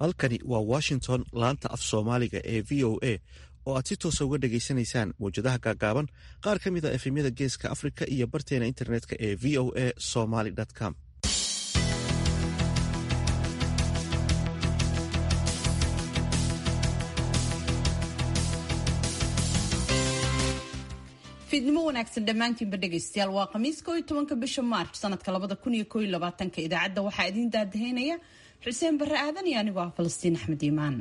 halkani waa washington laanta af soomaaliga ee v o a oo aad si toosa uga dhegaysanaysaan mawjadaha gaagaaban qaar ka mid a efemyada geeska afrika iyo barteena internetka ee v o a somaly com fiidnimo wanaagsan dhammaantiinba dhegaystayaal waa khamiis koo iyo tobanka bisha maarch sanadka labada kun iyo koo iyo labaatanka idaacadda waxaa idiin daadaheynaya xuseen barre aadan iyo anigoo ah falastiin axmed iimaan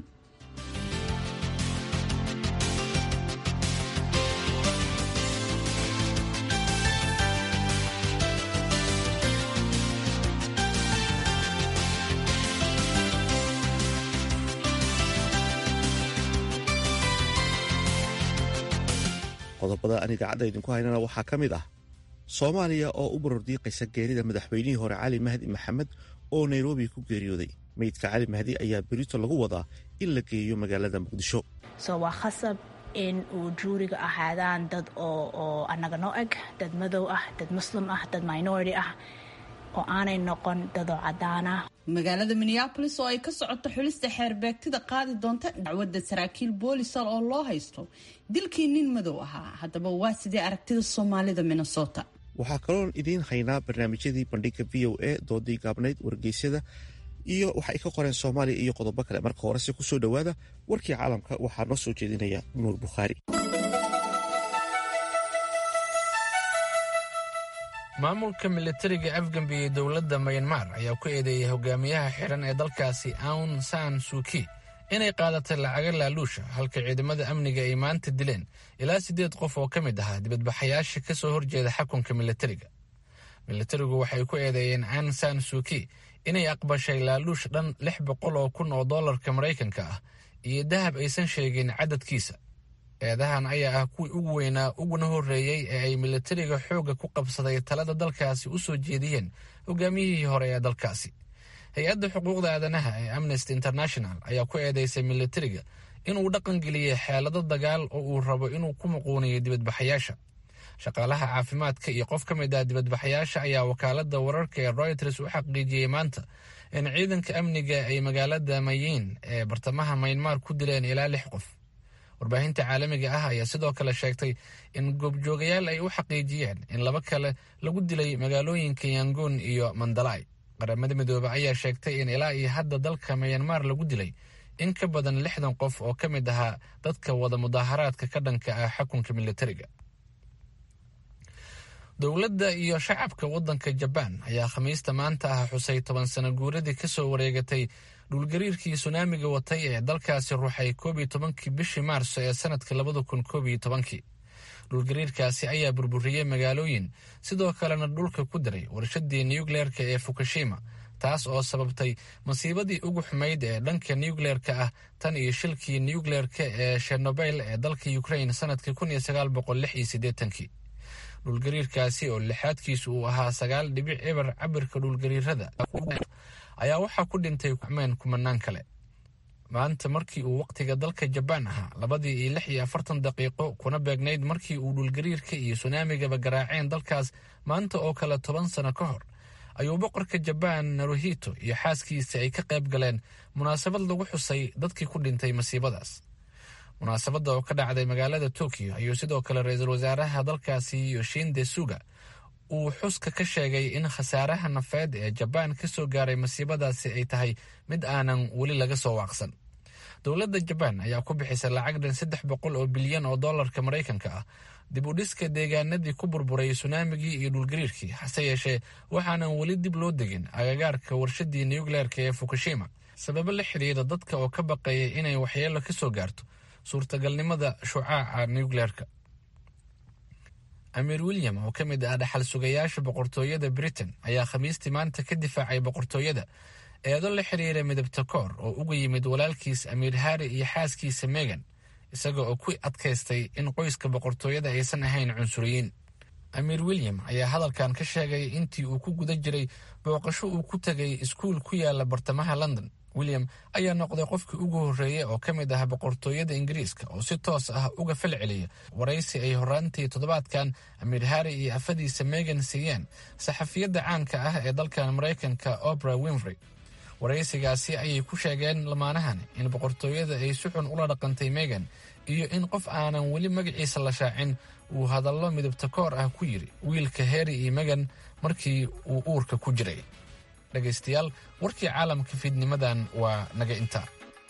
qodobada aan idaacadda idinku haynana waxaa ka mid ah soomaaliya oo u barordiiqaysa geerida madaxweynihii hore cali mahdi maxamed oo nairobi ku geeriyooday meydka cali mahdi ayaa berito lagu wadaa in la geeyo magaalada muqdisho so waa khasab in uu juuriga ahaadaan dad oo anaga noo eg dad madow ah dad muslim ah dad minority ah oo aanay noqon dadoo cadaana magaalada minneabolis oo ay ka socoto xulista xeerbeegtida qaadi doonta dacwadda saraakiil boolisal oo loo haysto dilkii nin madow ahaa haddaba waa sidee aragtida soomaalida minnesota waxaa kaloon idiin haynaa barnaamijyadii bandhiga v o a doodii gaabnayd wargeysyada iyo waxa ay ka qoreen soomaaliya iyo qodobo kale marka horese kusoo dhowaada warkii caalamka waxaa noo soo jeedinaya nuur bukhaari maamulka militariga afgambi ee dowladda mayanmar ayaa ku eedeeyey hogaamiyaha xidhan ee dalkaasi aun san suuki inay qaadatay lacaga laaluusha halka ciidamada amniga ay maanta dileen ilaa siddeed qof oo ka mid ahaa dibadbaxayaasha ka soo horjeeda xakunka militariga militarigu waxay ku eedeeyeen an san suuki inay aqbashay laaluush dhan lix boqol oo kun oo dollarka maraykanka ah iyo dahab aysan sheegin cadadkiisa eedahan ayaa ah kuwii ugu weynaa uguna horreeyey ee ay militariga xoogga ku qabsaday talada dalkaasi u soo jeediyeen hogaamiyihii hore ee dalkaasi hay-adda xuquuqda aadanaha ee amnesty international ayaa ku eedeysay militariga inuu dhaqangeliyey xeelado dagaal oo uu rabo inuu ku muquuniyo dibadbaxayaasha shaqaalaha caafimaadka iyo qof ka mid ah dibadbaxayaasha ayaa wakaaladda wararka ee royters u xaqiijiyey maanta in ciidanka amniga ay magaalada mayin ee bartamaha maynmar ku dileen ilaa lix qof warbaahinta caalamiga ah ayaa sidoo kale sheegtay in goobjoogayaal ay u xaqiijiyeen in laba kale lagu dilay magaalooyinka yangoon iyo mandalay qaramada midoobe ayaa sheegtay in ilaa iyo hadda dalka mayanmar lagu dilay in ka badan lixdan qof oo ka mid ahaa dadka wada mudaaharaadka ka dhanka ah xukunka militariga dowladda iyo shacabka waddanka jabaan ayaa khamiista maanta ah xusay toban sano guuradii kasoo wareegatay dhulgariirkii sunaamiga watay ee dalkaasi ruuxay koob iyo tobankii bishii maarso ee sanadka labada kun koob iyo tobankii dhulgariirkaasi ayaa burburiyey magaalooyin sidoo kalena dhulka ku diray warshadii nuukleerka ee fukushima taas oo sababtay masiibadii ugu xumayd ee dhanka nuukleerka ah tan iyo shilkii nuukleerka ee shenobel ee dalka ukrain sanadkii kun iyo sagaal boqol lix iyo siddeetankii dhulgariirkaasi oo lixaadkiisu uu ahaa sagaal dhibic eber cabirka dhulgariirada ayaa waxaa ku dhintay meen kumanaan kale maanta markii uu waqtiga dalka jabaan ahaa labadii iyo lix iyo afartan daqiiqo kuna beegnayd markii uu dhulgariirka iyo sunaamigaba garaaceen dalkaas maanta oo kale toban sano ka hor ayuu boqorka jabaan naruhito iyo xaaskiisa ay ka qayb galeen munaasabad lagu xusay dadkii ku dhintay masiibadaas munaasabadda oo ka dhacday magaalada tokyo ayuu sidoo kale ra-iisul wasaaraha dalkaasi yoshinde suga uu xuska ka sheegay in khasaaraha nafeed ee jabaan ka soo gaaray masiibadaasi ay tahay mid aanan weli laga soo waaqsan dowladda jabaan ayaa ku bixisay lacag dhan saddex boqol oo bilyan oo dollarka maraykanka ah dib u dhiska deegaanadii ku burburay sunaamigii iyo dhulgariirkii hase yeeshee waxaanan weli dib loo degin agagaarka warshadii nuukleerka ee fukushima sababo la xidhiira dadka oo ka baqeeya inay waxyeelo ka soo gaarto suurtagalnimada shucaaca nuukleerka amiir william oo ka mid ah dhaxal sugayaasha boqortooyada britain ayaa khamiistii maanta ka difaacay boqortooyada eedo la xiriira midabta koor oo uga yimid walaalkiis amiir harri iyo xaaskiisa megan isaga oo ku adkaystay in qoyska boqortooyada aysan ahayn cunsuriyiin amiir william ayaa hadalkan ka sheegay intii uu ku guda jiray booqasho uu ku tegay iskuul ku yaala bartamaha london william ayaa noqday qofkii ugu horreeyey oo ka mid ah boqortooyada ingiriiska oo si toos ah uga fal celiya waraysi ay horaantii toddobaadkan amiir harri iyo afadiisa megan siiyeen saxafiyadda caanka ah ee dalkan maraykanka opera winfrey waraysigaasi ayay ku sheegeen lamaanahan in boqortooyada ay si xun ula dhaqantay megan iyo in qof aanan weli magaciisa la shaacin uu hadallo midabta koor ah ku yidhi wiilka heri iyo megan markii uu uurka ku jiray dhegaystayaal warkii caalamka fiidnimadan waa naga intaa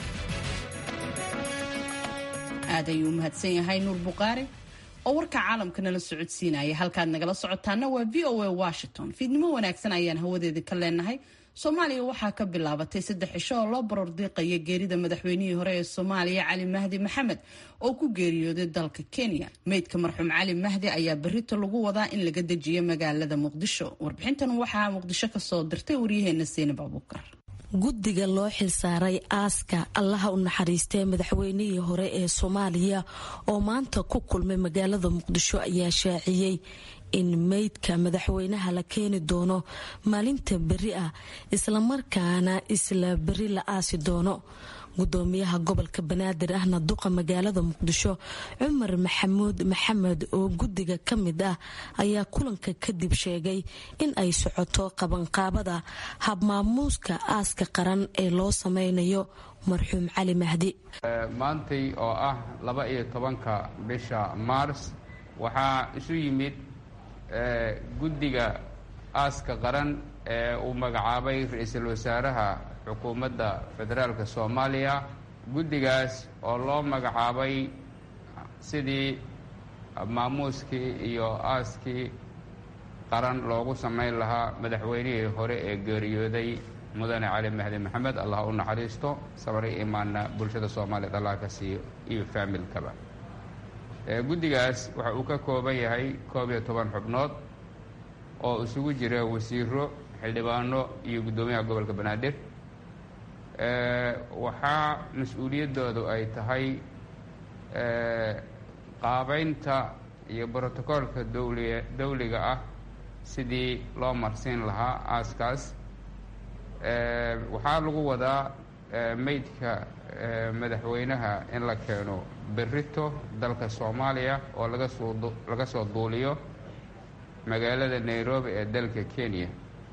aad ayuu u mahadsan yahay nuur buqaari oo warka caalamka nala socodsiinaya halkaad nagala socotaana waa v o a washington fiidnimo wanaagsan ayaan hawadeeda ka leenahay soomaaliya waxaa ka bilaabatay saddex cisho oo loo baroor diiqaya geerida madaxweynihii hore ee soomaaliya cali mahdi maxamed oo ku geeriyooday dalka kenya meydka marxuum cali mahdi ayaa berito lagu wadaa in laga dejiyo magaalada muqdisho warbixintan waxaa muqdisho kasoo dirtay waryaheena seinab abuukar guddiga loo xilsaaray aaska allaha u naxariistee madaxweynihii hore ee soomaaliya oo maanta ku kulmay magaalada muqdisho ayaa shaaciyey in meydka madaxweynaha la keeni doono maalinta beri ah islamarkaana isla beri la aasi doono gudoomiyaha gobolka banaadir ahna duqa magaalada muqdisho cumar maxamuud maxamed oo guddiga ka mid ah ayaa kulanka kadib sheegay in ay socoto qabanqaabada habmaamuuska aaska qaran ee loo sameynayo marxuum cali mahdi maantay oo ah laba iyo tobanka bisha maars waxaa isu yimid guddiga aaska qaran ee uu magacaabay ra-iisul wasaaraha xukuumadda federaalka soomaaliya guddigaas oo loo magacaabay sidii maamuuskii iyo aaskii qaran loogu samayn lahaa madaxweynihii hore ee geeriyooday mudane cali mahdi maxamed allah u naxariisto sabri imaanna bulshada soomaaliyeed allah ka siiyo iyo faamilkaba guddigaas waxa uu ka kooban yahay koob iyo toban xubnood oo isugu jira wasiiro xildhibaano iyo guddoomiyaha gobolka banaadir waxaa mas-uuliyaddoodu ay tahay qaabeynta iyo brotocoolka dowliga dowliga ah sidii loo marsiin lahaa aaskaas waxaa lagu wadaa meydka madaxweynaha in la keeno berito dalka soomaaliya oo laga soo laga soo duuliyo magaalada nairobi ee dalka kenya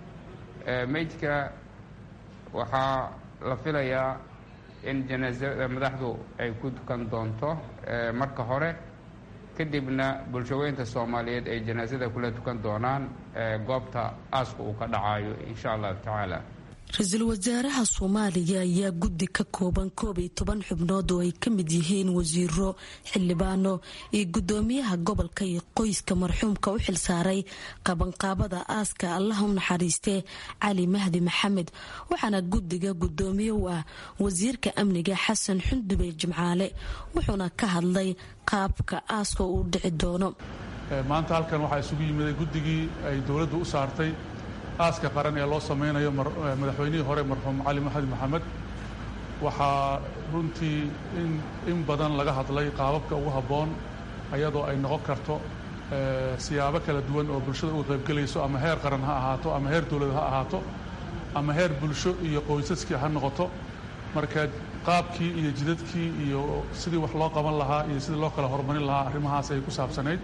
meydka waxaa la filayaa in janaasada madaxdu ay ku tukan doonto marka hore kadibna bulshaweynta soomaaliyeed ay janaasada kula tukan doonaan goobta aaska uu ka dhacayo insha allahu tacaala ra-iisul wasaaraha soomaaliya ayaa guddi ka kooban koob iyo toban xubnood oo ay ka mid yihiin wasiiro xildhibaano iyo guddoomiyaha gobolka iyo qoyska marxuumka u xilsaaray qabanqaabada aaska allaha u naxariistee cali mahdi maxamed waxaana guddiga guddoomiye u ah wasiirka amniga xasan xundube jimcaale wuxuuna ka hadlay qaabka aaska uu dhici doono maanta halkan waxaa isugu yimiday guddigii ay dowladdu u saartay aaska qaran ee loo samaynayo madaxweynihii hore marxuum cali mahdi maxamed waxaa runtii in badan laga hadlay qaababka ugu habboon ayadoo ay noqon karto siyaabo kala duwan oo bulshada uga qaybgelayso ama heer qaran ha ahaato ama heer dowlad ha ahaato ama heer bulsho iyo qoysaskii ha noqoto marka qaabkii iyo jidadkii iyo sidii wax loo qaban lahaa iyo sidii loo kala horumarin lahaa arrimahaas ay ku saabsanayd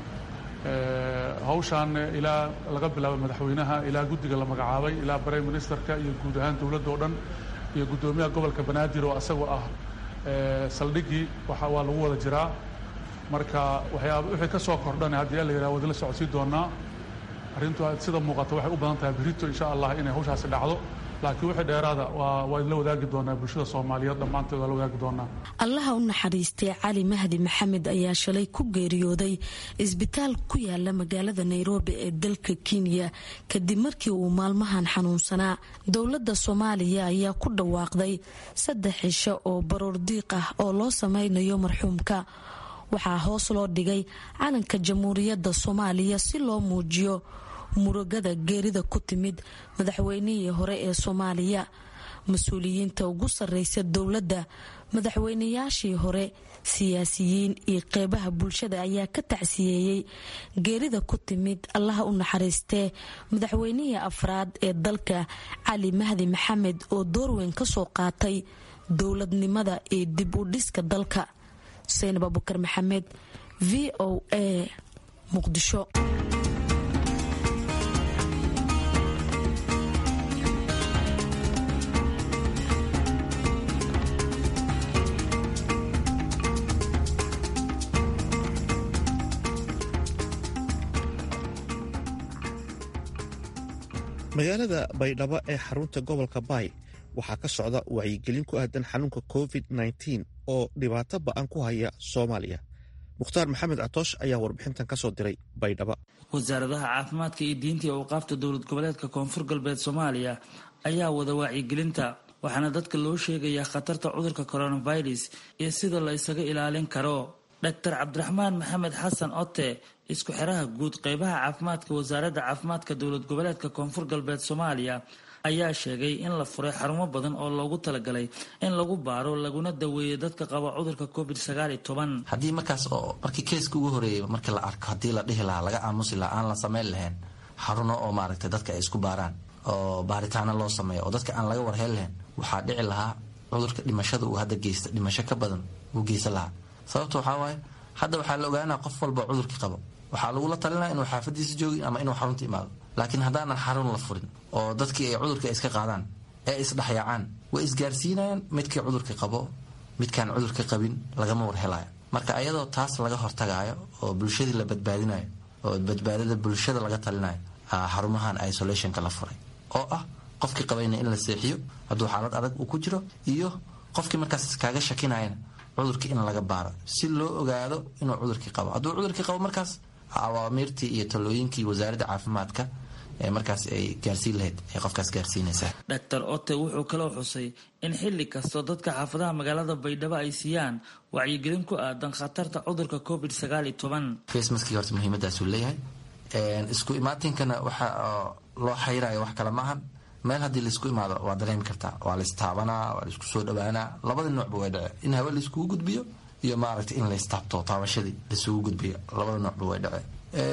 hawshaan ilaa laga bilaabo madaxweynaha ilaa guddiga la magacaabay ilaa brime ministerka iyo guud ahaan dowladda o dhan iyo guddoomiyaha gobolka banaadir oo asagoo ah saldhiggii waa lagu wada jiraa marka waxyaaba wixii ka soo kordhan haddii la yidhaha wadala socodsii doonaa arrintu sida muuqata waxay u badan tahay berito insha allah inay hawshaasi dhacdo laakiin wixii dheeraada waa la wadaagi doonaa bulshada soomaaliyeed dhammaanteed waa la wadaagi doonaa allaha u naxariistay cali mahdi maxamed ayaa shalay ku geeriyooday isbitaal ku yaala magaalada nairobi ee dalka kenya kadib markii uu maalmahan xanuunsanaa dowladda soomaaliya ayaa ku dhawaaqday saddex cisho oo baroor diiq ah oo loo sameynayo marxuumka waxaa hoos loo dhigay calanka jamhuuriyadda soomaaliya si loo muujiyo murugada geerida ku timid madaxweynihii hore ee soomaaliya mas-uuliyiinta ugu sarreysa dowladda madaxweynayaashii hore siyaasiyiin iyo qeybaha bulshada ayaa ka tacsiyeeyey geerida ku timid allaha u naxariistee madaxweynihii afraad ee dalka cali mahdi maxamed oo doorweyn ka soo qaatay dowladnimada iyo dib u dhiska dalka seynab abukar maxamed v o a muqdisho magaalada baydhabo ee xarunta gobolka baay waxaa ka socda wacyigelin ku aadan xanuunka covid -19 oo dhibaato ba'an ku haya soomaaliya mukhtaar maxamed catoosh ayaa warbixintan ka soo diray baydhaba wasaaradaha caafimaadka iyo diinta iyo awqaafta dowlad goboleedka koonfur galbeed soomaaliya ayaa wada wacyigelinta waxaana dadka loo sheegayaa khatarta cudurka coronavirus iyo sida la isaga ilaalin karo doctor cabdiraxmaan maxamed xasan ote isku xeraha guud qeybaha caafimaadka wasaaradda caafimaadka dowlad goboleedka koonfur galbeed soomaaliya ayaa sheegay in la furay xarumo badan oo loogu talagalay in lagu baaro laguna daweeyo dadka qaba cudurka covid sagaaliyo toban haddii markaas oo markii keeska ugu horeeyay markii la arko haddii la dhihi lahaa laga aamusi lahaa aan la samayn lahayn xaruno oo maaragtay dadka ay isku baaraan oo baaritaano loo sameeyo oo dadka aan laga warheen lahayn waxaa dhici lahaa cudurka dhimashada uu hadda geysta dhimasho ka badan uu geysan lahaa sababta waxaa waaye hadda waxaa la ogaanaa qof walba cudurkii qabo waxaa lagula talinaya inuu xaafadiisa joogin ama inuu xarunta imaado laakiin haddaanan xarun la furin oo dadkii ay cudurka iska qaadaan ee isdhexyaacaan way isgaarsiinayaan midkii cudurka qabo midkaan cudurka qabin lagama warhelayo marka ayadoo taas laga hortagayo oo bulshadii la badbaadinayo oo badbaadada bulshada laga talinayo xarumahan isolationka la furay oo ah qofkii qabayna in la seexiyo hadduu xaalad adag uu ku jiro iyo qofkii markaas kaaga shakinayana cudurkii in laga baaro si loo ogaado inuu cudurkii qabo hadduu cudurkii qabo markaas awaamiirtii iyo talooyinkii wasaaradda caafimaadka ee markaas ay gaarsiin lahayd ay qofkaas gaarsiinaysaa doctor ote wuxuu kaloo xusay in xilli kastoo dadka xaafadaha magaalada baydhabo ay siiyaan wacyigelin ku aadan khatarta cudurka covid sagaal iyo toban facemaskii horta muhiimadaasuu leeyahay isku imaatinkana waxa loo xayirayo wax kale maahan meel haddii laisku imaado waa dareemi kartaa waa laistaabanaa waa laisku soo dhawaanaa labada noocba way dhece in hawe laiskugu gudbiyo iyo maaragtay in laystaabto taabashadii laisugu gudbiyo labada noocba way dhece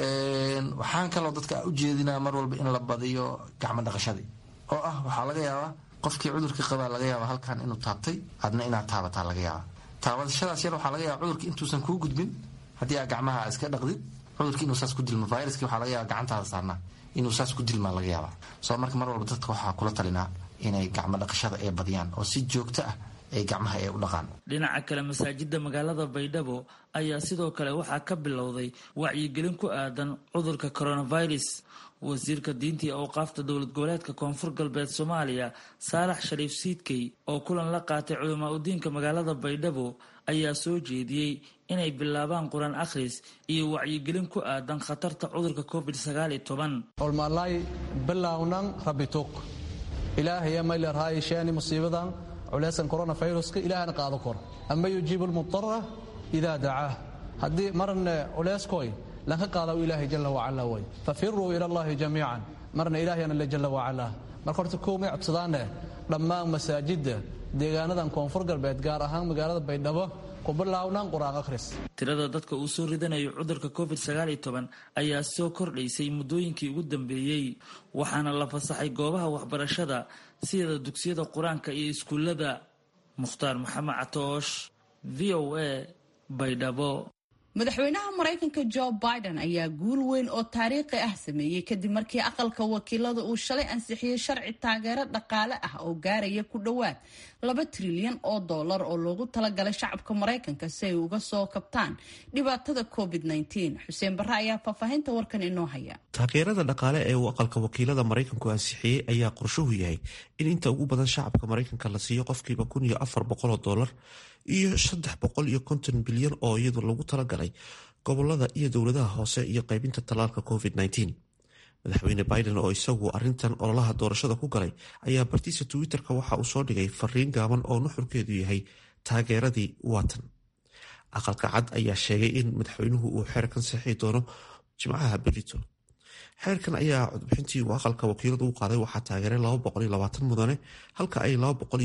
waxaan kaloo dadka ujeedinaa mar walba in la badiyo gacmo dhaqashadii oo ah waxaa laga yaabaa qofkii cudurkii qabaa laga yaaba halkan inuu taabtay adna inaad taabataa laga yaaba taabashadaas yar waxaa laga yaaba cudurkii intuusan kuu gudbin haddii aa gacmaha iska dhaqdid cudurkii inuu saas ku dilmo viruskii waxaa laga yaaba gacantaada saarnaa inuu saas ku dilmaa laga yaaba soo marka mar walba dadka waxaa kula talinaa inay gacmo dhaqashada ay badiyaan oo si joogto ah ay gacmaha ay u dhaqaan dhinaca kale masaajida magaalada baydhabo ayaa sidoo kale waxaa ka bilowday wacyigelin ku aadan cudurka coronavirus wasiirka diinta iyo awqaafta dowlad goboleedka koonfur galbeed soomaaliya saalax shariif siidkey oo kulan la qaatay culamaa udiinka magaalada baydhabo ayaa soo jeediyey inay bilaabaan qur-aan akhris iyo wacyigelin ku aadan khatarta cudurka covid sagaal iyo toban olmalay bilownan rabitug ilaahaya maylerhaay sheeni musiibadan culaysan coronaviruska ilaahana qaado kor ama yujiibu lmudara idaa dacaah haddii marna culayskoy lanka qaada ilaahay jala wacala way fafiruu ila allahi jamiican marna ilaahayana le jala wacala marka horta koomay codsadaane dhammaan masaajidda deegaanadan koonfur galbeed gaar ahaan magaalada baydhabo ku bilaawnan qur-aan akhris tirada dadka uu soo ridanayo cudurka covid sagaal iyo toban ayaa soo kordhaysay muddooyinkii ugu dambeeyey waxaana la fasaxay goobaha waxbarashada sida dugsiyada qur-aanka iyo iskuullada mukhtaar maxamed catoosh v o a baydhabo madaxweynaha maraykanka jo biden ayaa guul weyn oo taariikhi ah sameeyey kadib markii aqalka wakiilada uu shalay ansixiyey sharci taageero dhaqaale ah oo gaaraya ku dhowaad laba trilyan oo dollar oo loogu talagalay shacabka maraykanka si ay uga soo kabtaan dhibaatada covid xuseen barre ayaa faahfaahinta warkan inoo haya taageerada dhaqaale ee uu aqalka wakiilada maraykanku ansixiyey ayaa qorshuhu yahay in inta ugu badan shacabka maraykanka la siiyo qofkiiba kun iyo afar boqoloo dollar iyo saddex boqol iyo konton bilyan oo iyadu lagu talagalay gobolada iyo dowladaha hoose iyo qaybinta tallaalka covid madaxweyne biden oo isagu arintan ololaha doorashada ku galay ayaa bartiisa twitter-ka waxa uu soo dhigay fariin gaaban oo nuxurkeedu yahay taageeradii waatan aqalka cad ayaa sheegay in madaxweynuhu uu xeerkan saxii doono jimcaha berito xeerkan ayaa codbixintii uu aqalka wakiiladu u qaaday waxaa taageeray mudane halka ay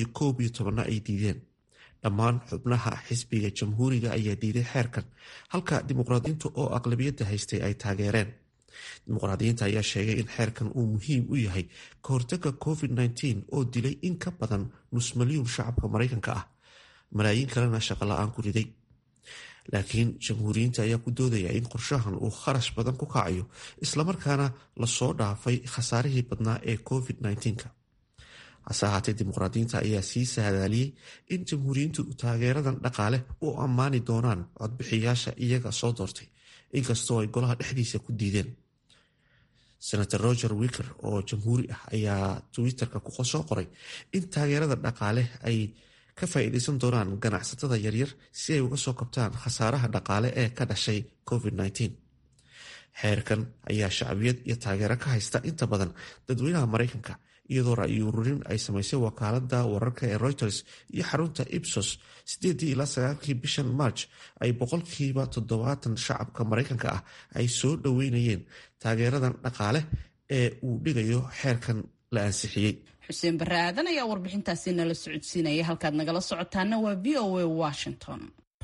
na ay diideen dhammaan xubnaha xisbiga jamhuuriga ayaa diiday xeerkan halka dimuqraadiyiinta oo aqlabiyadda haystay ay taageereen dimuqraadiyiinta ayaa sheegay in xeerkan uu muhiim u yahay ka hortaga covid oo dilay in ka badan nus milyuun shacabka maraykanka ah malaayiin kalena shaqola-aan ku riday laakiin jamhuuriyiinta ayaa ku doodaya in qorshahan uu kharash badan ku kacayo islamarkaana lasoo dhaafay khasaarihii badnaa ee covid hase ahaatee dimuqraadiyiinta ayaa sii saadaaliyey in jamhuuriyiintu taageeradan dhaqaale u ammaani doonaan codbixiyaasha iyaga soo doortay inkastoo ay golaha dhexdiisa ku diideen senator roger wiker oo jamhuuri ah ayaa twitter-ka ku soo qoray in taageerada dhaqaale ay ka faa'iideysan doonaan ganacsatada yaryar si ay uga soo kabtaan khasaaraha dhaqaale ee ka dhashay covid-19 xeerkan ayaa shacbiyad iyo taageero ka haysta inta badan dadweynaha maraykanka iyadoo ra'yi ururin ay samaysay wakaalada wararka ee reuters iyo xarunta ibsos sideedii ilaa sagaalkii bishan march ay boqolkiiba toddobaatan shacabka maraykanka ah ay soo dhoweynayeen taageeradan dhaqaale ee uu dhigayo xeerkan la ansixiyey xuseen barre aadan ayaa warbixintaasi nala socodsiinaya halkaad nagala socotaana waa v o a washington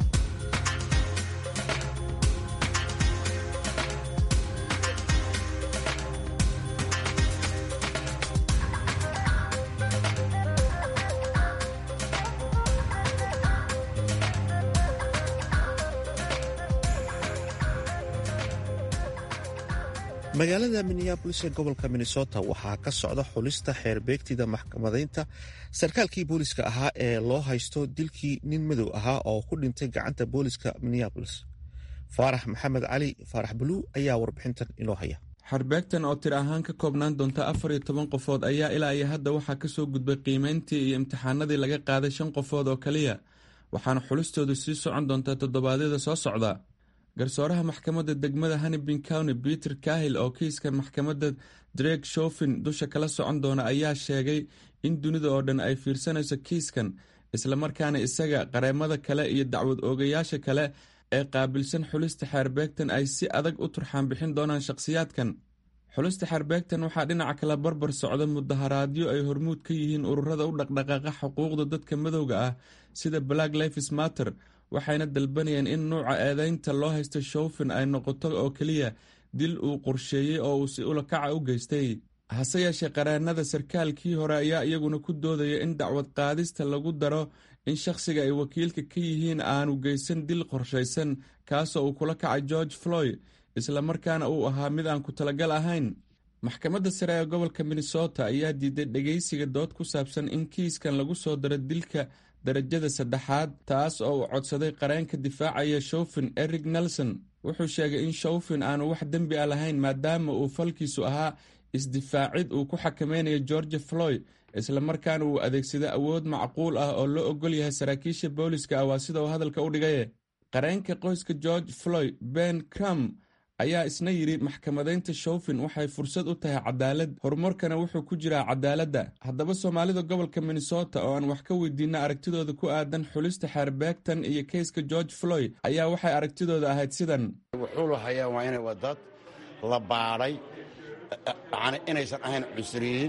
magaalada minneabolis ee gobolka minnesota waxaa ka socda xulista xeerbeegtida maxkamadaynta sarkaalkii booliska ahaa ee loo haysto dilkii nin madow ahaa oo ku dhintay gacanta booliska minneabolis faarax maxamed cali faarax buluu ayaa warbixintan inoo haya xarbeegtan oo tir ahaan ka koobnaan doonta afar iyo toban qofood ayaa ilaa iyo hadda waxaa kasoo gudbay qiimeyntii iyo imtixaanadii laga qaaday shan qofood oo kaliya waxaana xulistoodu sii socon doontaa toddobaadyada soo socda garsooraha maxkamadda degmada hanibin county peter kahil oo kiiska maxkamadda drake shofin dusha kala socon doona ayaa sheegay in dunida oo dhan ay fiirsanayso kiiskan islamarkaana isaga qareemada kale iyo dacwad oogayaasha kale ee qaabilsan xulista xeerbeegtan ay si adag u turxaan bixin doonaan shakhsiyaadkan xulista xeerbeegtan waxaa dhinaca kale barbar socda mudaharaadyo ay hormuud ka yihiin ururada u dhaqdhaqaaqa xuquuqda dadka madowga ah sida black lifes matter waxayna dalbanayeen in nuuca eedeynta loo haysta showfin ay noqoto oo keliya dil uu qorsheeyey oo uu si ulakaca u geystay hase yeeshee qareenada sarkaalkii hore ayaa iyaguna ku doodaya in dacwad qaadista lagu daro in shakhsiga ay wakiilka ka yihiin aanu geysan dil qorshaysan kaasoo uu kula kacay george floyd islamarkaana uu ahaa mid aan ku talagal ahayn maxkamadda sare ee gobolka minnesota ayaa diiday dhegeysiga dood ku saabsan in kiiskan lagu soo daro dilka darajada saddexaad taas oo uu codsaday qareenka difaacaya showfin eric nelson wuxuu sheegay in showfin aanu wax dembi a lahayn maadaama uu falkiisu ahaa isdifaacid uu ku xakameynayo george floyd islamarkaana uu adeegsada awood macquul ah oo loo ogol yahay saraakiisha booliska ah waa sida uu hadalka u dhigaye qareenka qoyska george floyd ben crum ayaa isna yidhi maxkamadaynta showfin waxay fursad u tahay cadaalad horumarkana wuxuu ku jiraa cadaaladda haddaba soomaalida gobolka minnesota oo aan wax ka weydiina aragtidooda ku aadan xulista xeerbeegtan iyo keyska george floyd ayaa waxay aragtidooda ahayd sidan wuxuu lahayaa waa inay waa dad la baadhay inaysan ahayn cunsuriyiin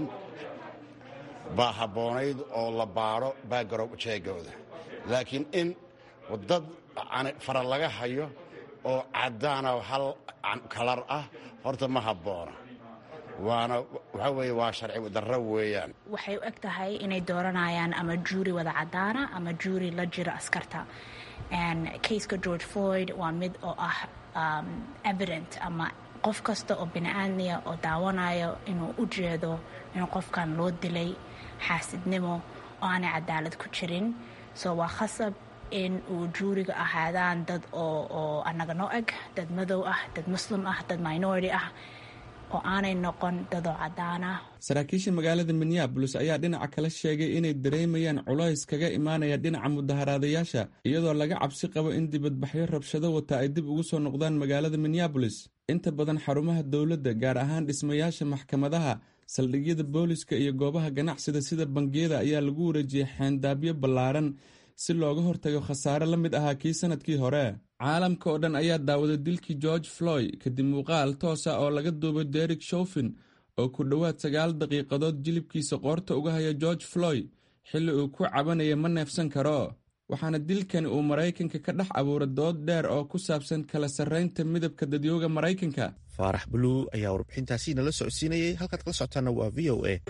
baa habboonayd oo la baadho baagarow jeegooda laakiin in dad fara laga hayo oo caddaana hal kalar ah horta ma habboona waana waxaa weeye waa sharci darro weeyaan waxay u eg tahay inay dooranayaan ama juuri wada caddaana ama juuri la jiro askarta kayska george floyd waa mid oo ah evident ama qof kasta oo bini-aadmiya oo daawanayo inuu u jeedo in qofkan loo dilay xaasidnimo oo aanay cadaalad ku jirin so waa khasab in uu juuriga ahaadaan dad oo anaga noo eg dad madow ah dad muslim ah dad minority ah oo aanay noqon dadoo caddaana saraakiisha magaalada minneabolis ayaa dhinaca kale sheegay inay dareemayaan culays kaga imaanaya dhinaca mudaharaadayaasha iyadoo laga cabsi qabo in dibadbaxyo rabshado wata ay dib ugu soo noqdaan magaalada minneabolis inta badan xarumaha dowladda gaar ahaan dhismayaasha maxkamadaha saldhigyada booliska iyo goobaha ganacsida sida bangiyada ayaa lagu wareejiyey xeendaabyo ballaaran si looga hortago khasaare la mid ahaa kii sanadkii hore caalamka oo dhan ayaa daawaday dilkii george floyd kadib muuqaal toosa oo laga duubay derek showfin oo ku dhowaad sagaal daqiiqadood jilibkiisa qoorta uga haya george floyd xilli uu ku cabanaya ma neefsan karo waxaana dilkani uu maraykanka ka dhex abuuray dood dheer oo ku saabsan kala sarraynta midabka dadyooga maraykanka faarax buluu ayaa warbixintaasi nala socodsiinayay halkaad kala socotaana waa v o a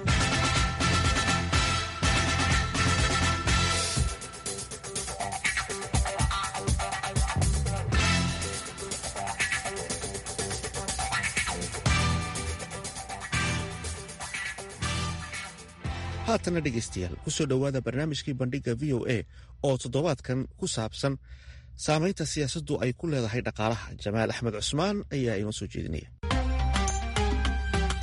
haatana dhegaystayaal kusoo dhowaada barnaamijkii bandhigga v o a oo toddobaadkan ku saabsan saamaynta siyaasaddu ay ku leedahay dhaqaalaha jamaal axmed cusmaan ayaa inoo soo jeedinaya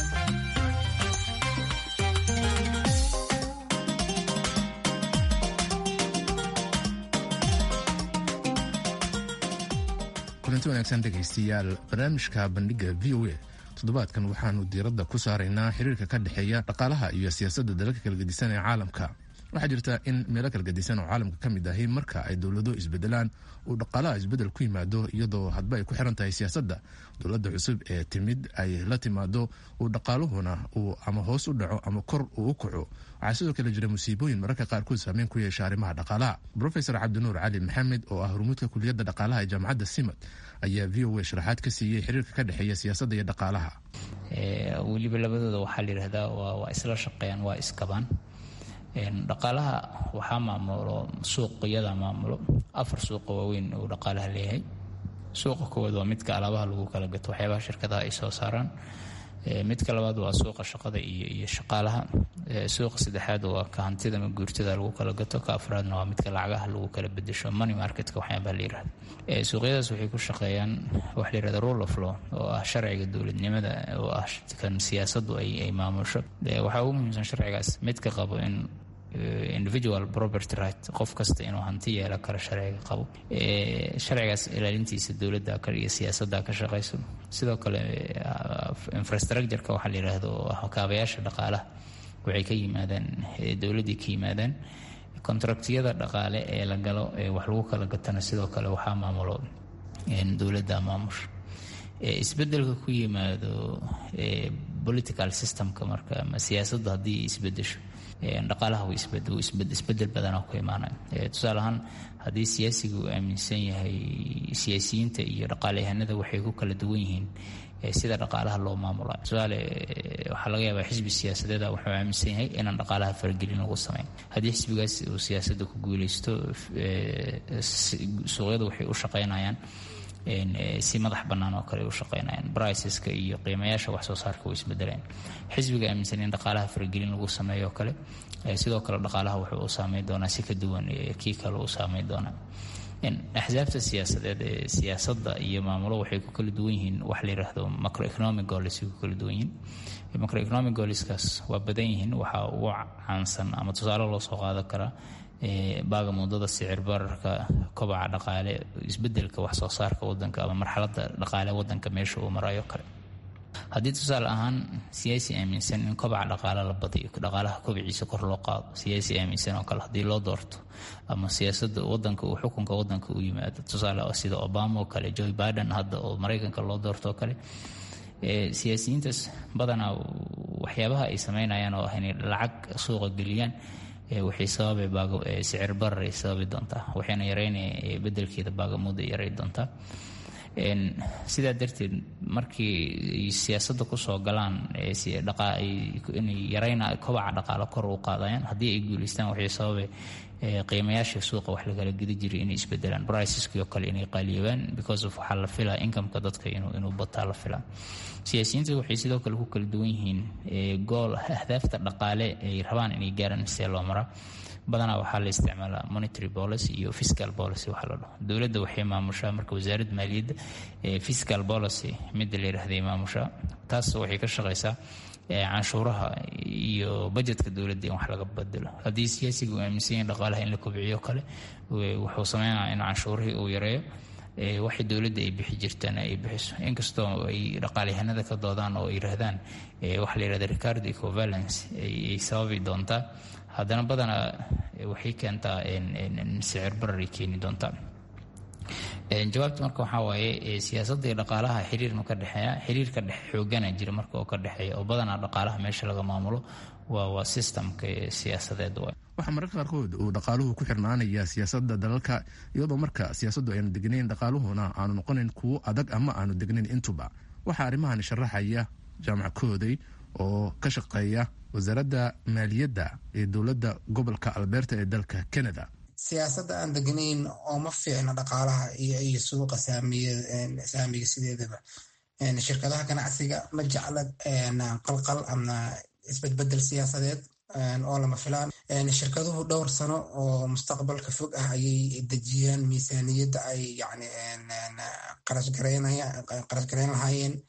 kulanti wanaagsan dhegaystayaal barnaamijka bandhiga v o a toddobaadkan waxaanu diiradda ku saaraynaa xiriirka ka dhexeeya dhaqaalaha iyo siyaasadda dalalka kala gedisan ee caalamka waxaa jirta in meelo kala gedisan oo caalamka ka mid ahi marka ay dowlado isbedelaan uu dhaqaalaha isbedel ku yimaado iyadoo hadba ay ku xiran tahay siyaasadda dowladda cusub ee timid ay la timaado uu dhaqaaluhuna uu ama hoos u dhaco ama kor uu u kaco waxaa sidoo kale jira musiibooyin mararka qaarkood saameyn ku yeesha arrimaha dhaqaalaha rofesor cabdinuur cali maxamed oo ah hormuudka kuliyadda dhaqaalaha ee jaamacadda simad ayaa v o a sharaxaad ka siiyey xiriirka ka dhexeeya siyaasadda iyo dhaqaalaha weliba labadooda waxaa la yidhahdaa waa isla shaqeeyaan waa iskabaan dhaqaalaha waxaa maamulo suuqyada maamulo afar suuqa waaweyn uu dhaqaalaha leeyahay suuqa koowaad waa midka alaabaha lagu kala gato waxyaabaha shirkadaha ay soo saaraan midka labaad waa suuqa shaqada iyo shaqaalaha suuqa saddexaad waa ka hantida ma guurtada lagu kala gato ka afraadna waa midka lacagaha lagu kala bedesho money marketka waxyaabaha la yirahdo suuqyadaas waxay ku shaqeeyaan waxa la yirahda rule of law oo ah sharciga dowladnimada oo ah kan siyaasaddu ay maamusho waxaa ugu muhiimsan sharcigaas midka qabo in individual property right qof kasta inuu hanti yeelo karo sharciga qabo sharcigaas ilaalintiisa dowladda iyo siyaasadda ka shaqayso sidoo kale infrastructureka waxaa la yidhaahdo oo ah kaabayaasha dhaqaalaha waxay ka yimaadaan dowladdii ka yimaadaan contractiyada dhaqaale ee la galo ee wax lagu kala gatana sidoo kale waxaa maamulo dowladda maamusha isbedelka ku yimaado political systemka marka ama siyaasaddu haddii isbedesho dhaqaalaha isbedel badanaa ku imaanaya tusaale ahaan haddii siyaasiga uu aaminsan yahay siyaasiyiinta iyo dhaqaaleyahanada waxay ku kala duwan yihiin sida dhaqaalaha loo maamula tusaale waxaa laga yaabaa xisbi siyaasadeeda wuxuu aaminsan yahay inaan dhaqaalaha faragelin lagu samayn haddii xisbigaas uu siyaasadda ku guuleysto suuqyadu waxay u shaqaynayaan si madax bannaan oo kale u shaqaynayaan briceska iyo qiimayaasha wax soo saarka way isbedeleen xisbiga aaminsan in dhaqaalaha faragelin lagu sameeyo oo kale sidoo kale dhaqaalaha wuxuu u saameyn doonaa si ka duwan kii kale u saameyn doonaa axsaabta siyaasadeed ee siyaasadda iyo maamulo waxay ku kala duwan yihiin wax la yiraahdo macroeconomic goals ku kala duwan yihiin macroeconomic goalskaas waa badan yihiin waxaa ugu caansan ama tusaale loo soo qaadan karaa baaga muddada sicir bararka kobaca dhaqaale isbedelka wax soo saarka wadanka ama marxaladda dhaqaale wadanka meesha uu marayo kale haddii tusaale ahaan siyaasi aaminsan in kobaca dhaqaale la badiyo dhaqaalaha kobiciisa kor loo qaado siyaasi aaminsan oo kale haddii loo doorto ama siyaasada wadanka uu xukunka wadanka u yimaado tusaale sida obama oo kale joe biden hadda oo maraykanka loo doorto oo kale siyaasiyiintaas badanaa waxyaabaha ay sameynayaan oo ah inay lacag suuqa geliyaan waxay sababay sicir barar ay sababi doontaa waxayna yareynaya bedelkeeda baagamuuda yaray doontaa sidaa darteed markii siyaasadda kusoo galaan inay yareyna kobaca dhaqaalo kor u qaadayaan haddii ay guuleystaan waxay sababay qiimayaasha suuqa wax lagala gedi jiray inay isbedelaan briceski oo kale inay qaaliyoobaan because of waxaa la filaa incomeka dadka inuu bataa la filaa siyaasiyiinta waxay sidoo kale ku kala duwan yihiin gool ahdaafta dhaqaale ay rabaan inay gaaraan see loo maraa badanaa waxaa la isticmaalaa monetary policy iyo fiscal policy waxa la dhaho dowladda waxay maamushaa marka wasaaradda maaliyadda fiscal policy midda la yidhahday maamushaa taas waxay ka shaqaysaa canshuuraha iyo bajetka dowladda in wax laga bedelo haddii siyaasiga uu aaminsan yahay dhaqaalaha in la kobciyo kale wuxuu sameynaya in canshuurihii uu yareeyo waxay dowladda ay bixi jirtaan ay bixiso inkastoo ay dhaqaalyahanada ka doodaan oo yiraahdaan waxa la yirahda ricardo ecovalence ay sababi doontaa haddana badanaa waxay keentaa sicir bararay keeni doontaa jawaabta marka waxaa waaye siyaasadda iyo dhaqaalaha xiriirma ka dhexeeya xiriirka dhexe xoogana jira marka oo ka dhexeeya oo badanaa dhaqaalaha meesha laga maamulo waa waa systemka siyaasadeed waay waxaa mararka qaarkood uu dhaqaaluhu ku xirnaanaya siyaasadda dalalka iyadoo marka siyaasaddu aynu degnayn dhaqaaluhuna aanu noqonayn kuwo adag ama aanu degnayn intuba waxaa arrimahan sharaxaya jaamac kooday oo ka shaqeeya wasaaradda maaliyadda ee dowladda gobolka alberta ee dalka canada siyaasadda aan degnayn oo ma fiicna dhaqaalaha iyo suuqa saamiga sideedaba shirkadaha ganacsiga ma jecla qalqal ama isbedbedel siyaasadeed oo lama filaan shirkaduhu dhowr sano oo mustaqbalka fog ah ayay dejiyaan miisaaniyadda ay yani qarash garayn lahaayeen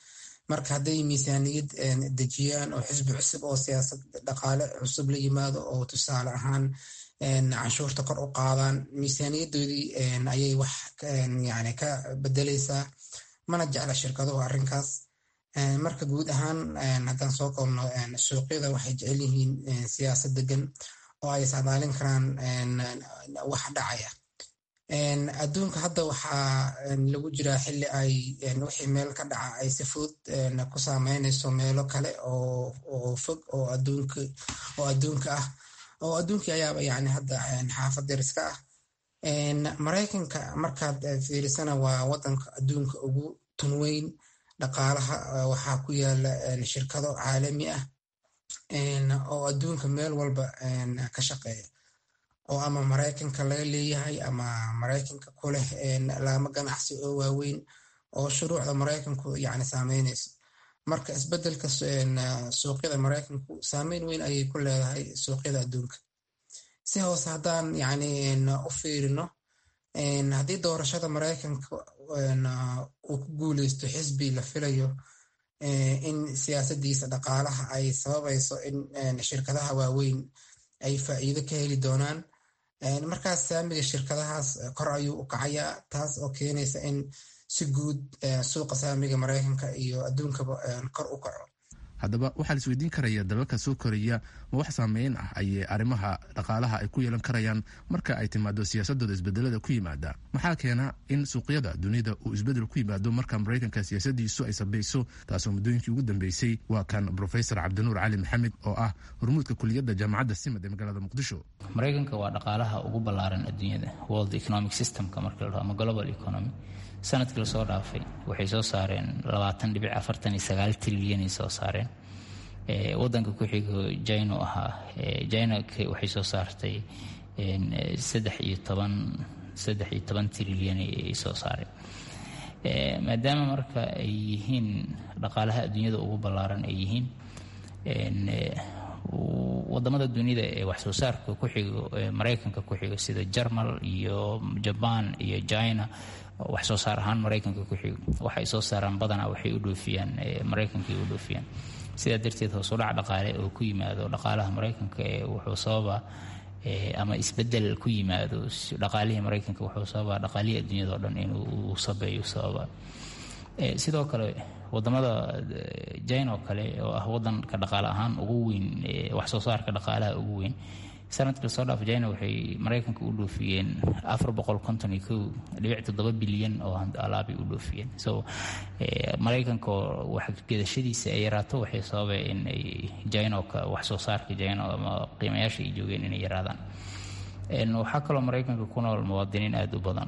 marka hadday miisaaniyad dejiyaan oo xisbi cusub oo siyaasad dhaqaale cusub la yimaado oo tusaale ahaan canshuurta kor u qaadaan miisaaniyadoodii ayay wax yani ka bedeleysaa mana jecla shirkaduhu arrinkaas marka guud ahaan haddaan soo koobno suuqyada waxay jecel yihiin siyaasad degan oo ay saadaalin karaan wax dhacaya adduunka hadda waxaa lagu jiraa xili ay wixii meel ka dhaca ay si fudud ku saameynayso meelo kale oo fog oo adduunka ah oo adduunkii ayaaba yani hadda xaafad dariska ah maraykanka markaad fiirisana waa wadanka adduunka ugu tunweyn dhaqaalaha waxaa ku yaala shirkado caalami ah oo adduunka meel walba ka shaqeeya oo ama maraykanka laga leeyahay ama maraykanka ku leh laamo ganacsi oo waaweyn oo shuruucda maraykanku yani saameynayso marka isbedelka suuqyada maraykanku saameyn weyn ayay ku leedahay suuqyada adduunka si hoose haddaan yani u fiirino haddii doorashada maraykanka uu ku guuleysto xisbi la filayo in siyaasadiisa dhaqaalaha ay sababayso in shirkadaha waaweyn ay faa'iido ka heli doonaan markaas saamiga shirkadahaas kor ayuu u kacayaa taas oo keenaysa in si guud suuqa saamiga maraykanka iyo adduunkaba kor u kaco haddaba waxaa la isweydiin karaya dalalka soo koraya ma wax saameyn ah ayay arrimaha dhaqaalaha ay ku yeelan karayaan marka ay timaado siyaasadooda isbedelada ku yimaada maxaa keena in suuqyada dunida uu isbedel ku yimaado marka maraykanka siyaasadiisu ay sabayso taasoo muddooyinkii ugu dambeysay waa kan rofesor cabdinuur cali maxamed oo ah hormuudka kuliyadda jaamacadda simad ee magaalada muqdisho maraykanka waa dhaqaalaha ugu ballaaran adduunyada world economic systemka marka la dhaho ama global economy sanadkii lasoo dhaafay waxay soo saareen labaatan dhibic afartan iyo sagaal trilyanay soo saareen wadanka ku xigo jino ahaa jina waxay soo saartay saddex iyo toban saddex iyo toban trilyan ay soo saareen maadaama marka ay yihiin dhaqaalaha adduunyada ugu ballaaran ay yihiin wadamada dunida ee wax soo saarka ku xigo maraykanka ku xigo sida jarmal iyo jaban iyo china wax soo saar ahaan maraykanka ku xigo waxay soo saaraan badanaa waxay u dhoofiyaan maraykankay u dhoofiyaan sidaa darteed hoosudhac dhaqaale oo ku yimaado dhaqaalaha maraykanka ee wuxuu sababa ama isbedel ku yimaado dhaqaalihii maraykanka wuxuu sababaa dhaqaalihii adduunyada o dhan inuu sabeeyo sababa sidoo kale wadamada jina oo kale oo ah wadanka dhaqaale ahaan ugu weyn wax soo saarka dhaqaalaha ugu weyn sanadkii lasoo dhaaf jina waxay maraykanka u dhoofiyeen afar boqol konton iyo kow dhibic toddoba bilyan oo alaabay u dhoofiyeen so maraykanka oo waxgedashadiisa ay yaraato waxay sababay in ay jina wax soo saarka jina ama qiimayaasha ay joogeen inay yaraadaan waxaa kaloo maraykanka ku nool muwaadiniin aada u badan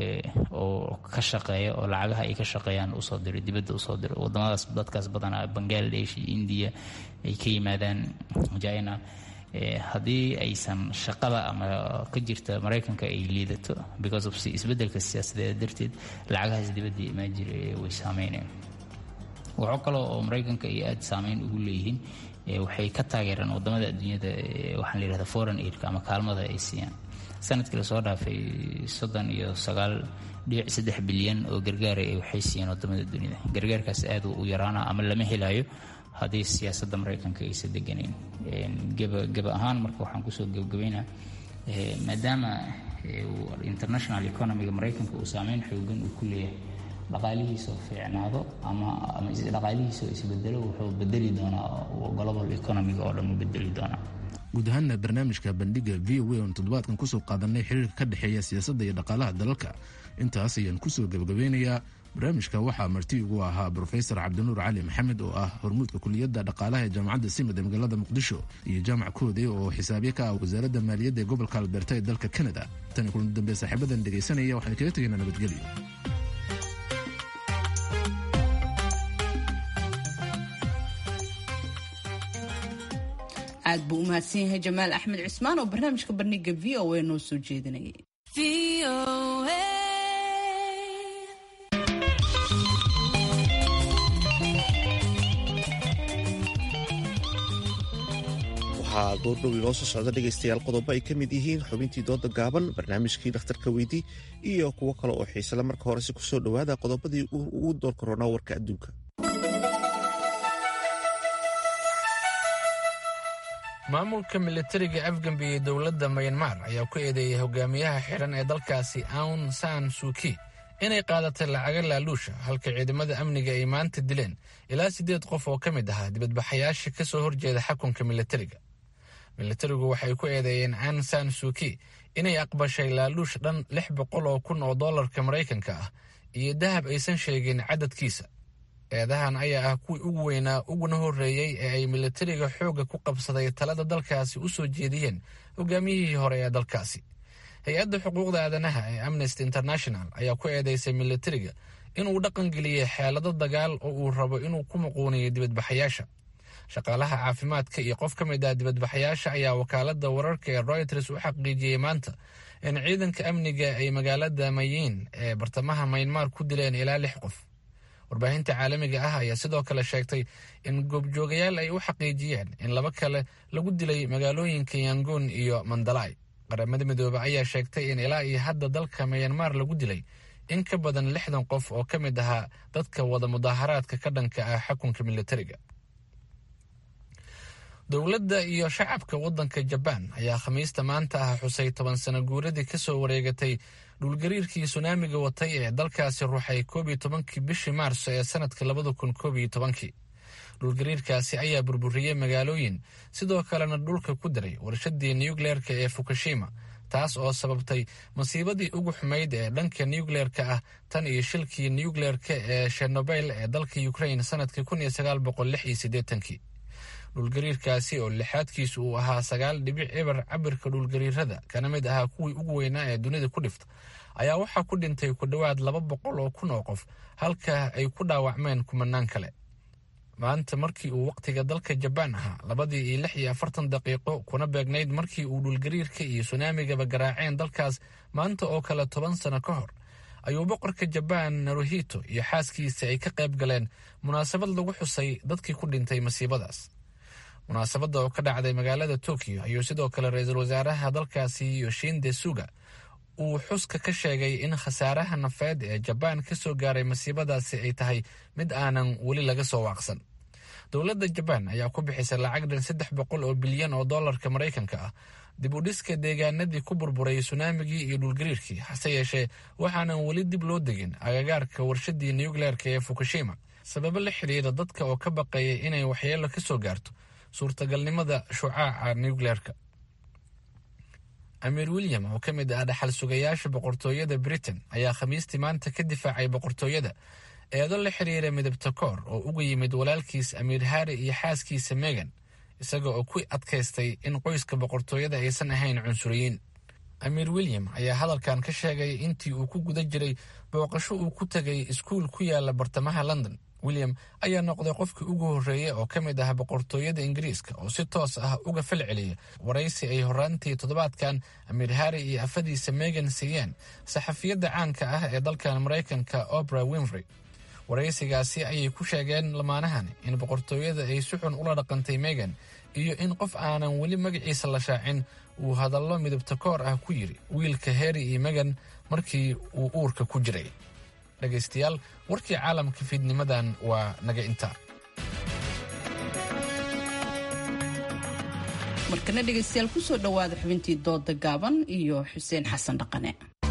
oo ka shaqeeya oo lacagaha ay ka shaqeeyaan usoo diro dibadda usoo diro wadamadaas dadkaas badanaa bangladesh iyo indiya ay ka yimaadaan jina haddii aysan shaqada ama ka jirta maraykanka ay liidato because of isbedelka siyaasadeed darteed lacagahaas dibadda imaan jira way saameynayaan waxaa kaloo oo maraykanka ay aada saameyn ugu leeyihiin waxay ka taageeraan wadamada adduunyada waxaa la yihahda foreign aidka ama kaalmada ay siiyaan sanadkii lasoo dhaafay soddon iyo sagaal dhibic saddex bilyan oo gargaara waxay siiyeen wadamada dunida gargaarkaas aada u yaraana ama lama helayo haddii siyaasadda maraykanka aysa deganayn geba ahaan marka waxaan kusoo gebgabaynaa maadaama international economiga maraykanka uu saameyn xoogan uu ku leeyahay dhaqaalihiisoo fiicnaado ama dhaqaalihiisoo isbedelo wuxuu bedeli doonaa global economiga oo dhan u bedeli doonaa guud ahaanna barnaamijka bandhiga v o a oon toddobaadkan kusoo qaadanay xiriirka ka dhexeeya siyaasadda iyo dhaqaalaha dalalka intaas ayaan kusoo gebagabeynayaa barnaamijka waxaa marti ugu ahaa brofesor cabdinuur cali maxamed oo ah hormuudka kuliyadda dhaqaalaha ee jaamacadda simad ee magaalada muqdisho iyo jaamac koode oo xisaabye ka ah wasaaradda maaliyadda ee gobolka alberta ee dalka kanada tani kulan dambe saaxiibadan dhegaysanaya waxaan kaga tegaynaa nabadgelyo aad buu u mahadsan yahay jamaal axmed cismaan oo barnaamijka bandhiga v o a noo soo jeedinayay waxaa goordhow inoo soo socda dhegaystayaal qodobo ay ka mid yihiin xubintii dooda gaaban barnaamijkii dhakhtarka weydii iyo kuwo kale oo xiisele marka horese kusoo dhowaada qodobadii ugu door koronaa warka adduunka maamulka militariga afgambiye dowladda mayanmar ayaa ku eedeeyay hogaamiyaha xidhan ee dalkaasi aun san suuki inay qaadatay lacaga laaluusha halka ciidamada amniga ay maanta dileen ilaa siddeed qof oo ka mid ahaa dibadbaxayaasha ka soo horjeeda xakunka militariga militarigu waxay ku eedeeyeen an san suuki inay aqbashay laaluush dhan lix boqol oo kun oo dollarka maraykanka ah iyo dahab aysan sheegin cadadkiisa eedahan ayaa ah kuwii ugu weynaa uguna horreeyey ee ay militariga xoogga ku qabsaday talada dalkaasi u soo jeediyeen hogaamiyihii hore ee dalkaasi hay-adda xuquuqda aadanaha ee amnesty international ayaa ku eedeysay militariga inuu dhaqangeliyey xeelado dagaal oo uu rabo inuu ku muquuniyo dibadbaxayaasha shaqaalaha caafimaadka iyo qof ka mid ah dibadbaxayaasha ayaa wakaalada wararka ee royters u xaqiijiyey maanta in ciidanka amniga ay magaalada mayin ee bartamaha maynmaar ku dileen ilaa lix qof warbaahinta caalamiga ah ayaa sidoo kale sheegtay in goobjoogayaal ay u xaqiijiyeen in laba kale lagu dilay magaalooyinka yangoon iyo mandalay qaramada midoobe ayaa sheegtay in ilaa iyo hadda dalka mayanmar lagu dilay in ka badan lixdan qof oo ka mid ahaa dadka wada mudaaharaadka ka dhanka ah xukunka militariga dowladda iyo shacabka waddanka jabaan ayaa khamiista maanta ah xusay toban sano guuradii ka soo wareegatay dhulgariirkii sunaamiga watay ee dalkaasi ruuxay koob iyo tobankii bishii maarso ee sanadka labada kun koob iyo tobankii dhulgariirkaasi ayaa burburiyey magaalooyin sidoo kalena dhulka ku daray warshadii nukleerka ee fukushima taas oo sababtay masiibadii ugu xumayd ee dhanka nukleerka ah tan iyo shilkii nukleerka ee shenobel ee dalka ukrain sanadkii kun iyo sagaal boqol lix iyo siddeetankii dhulgariirkaasi oo lixaadkiisu uu ahaa sagaal dhibic eber cabirka dhulgariirada kana mid ahaa kuwii ugu weynaa ee dunida ku dhifta ayaa waxaa ku dhintay ku dhowaad laba boqol oo kun oo qof halka ay ku dhaawacmeen kumanaan kale maanta markii uu wakhtiga dalka jabaan ahaa labadii iyo lix iyo afartan daqiiqo kuna beegnayd markii uu dhulgariirka iyo sunaamigaba garaaceen dalkaas maanta oo kale toban sano ka hor ayuu boqorka jabaan naruhito iyo xaaskiisa ay ka qayb galeen munaasabad lagu xusay dadkii ku dhintay masiibadaas munaasabadda oo ka dhacday magaalada tokyo ayuu sidoo kale ra-iisul wasaaraha dalkaasi yoshinde suga uu xuska ka sheegay in khasaaraha nafeed ee jabaan ka soo gaaray masiibadaasi ay tahay mid aanan weli laga soo waaqsan dowladda jabaan ayaa ku bixisay lacag dhan saddex boqol oo bilyan oo dollarka maraykanka ah dib u dhiska deegaanadii ku burburay sunaamigii iyo dhulgariirkii hase yeeshee waxaanan weli dib loo degin agagaarka warshadii nukleerka ee fukushima sababo la xidhiira dadka oo ka baqayay inay waxyeelo ka soo gaarto suurtagalnimada shucaaca nukleerka amiir william oo ka mid ah dhaxal sugayaasha boqortooyada britain ayaa khamiistii maanta ka difaacay boqortooyada eedo la xiriira midabta koor oo uga yimid walaalkiis amiir harri iyo xaaskiisa megan isaga oo ku adkaystay in qoyska boqortooyada aysan ahayn cunsuriyiin amiir william ayaa hadalkan ka sheegay intii uu ku guda jiray booqasho uu ku tegay iskuul ku yaala bartamaha london william ayaa noqday qofkii ugu horreeyey oo ka mid ah boqortooyada ingiriiska oo si toos ah uga fal celiya waraysi ay horaantii toddobaadkan amiir harri iyo afadiisa megan siiyeen saxafiyadda caanka ah ee dalkan maraykanka obra winfrey waraysigaasi ayay ku sheegeen lamaanahan in boqortooyada ay si xun ula dhaqantay megan iyo in qof aanan weli magaciisa la shaacin uu hadallo midabta koor ah ku yiri wiilka harri iyo megan markii uu uurka ku jiray dhegaystayaal warkii caalamka fiidnimadan waa naga intaa markana dhegaystayaal kusoo dhowaada xubintii dooda gaaban iyo xuseen xasan dhaqane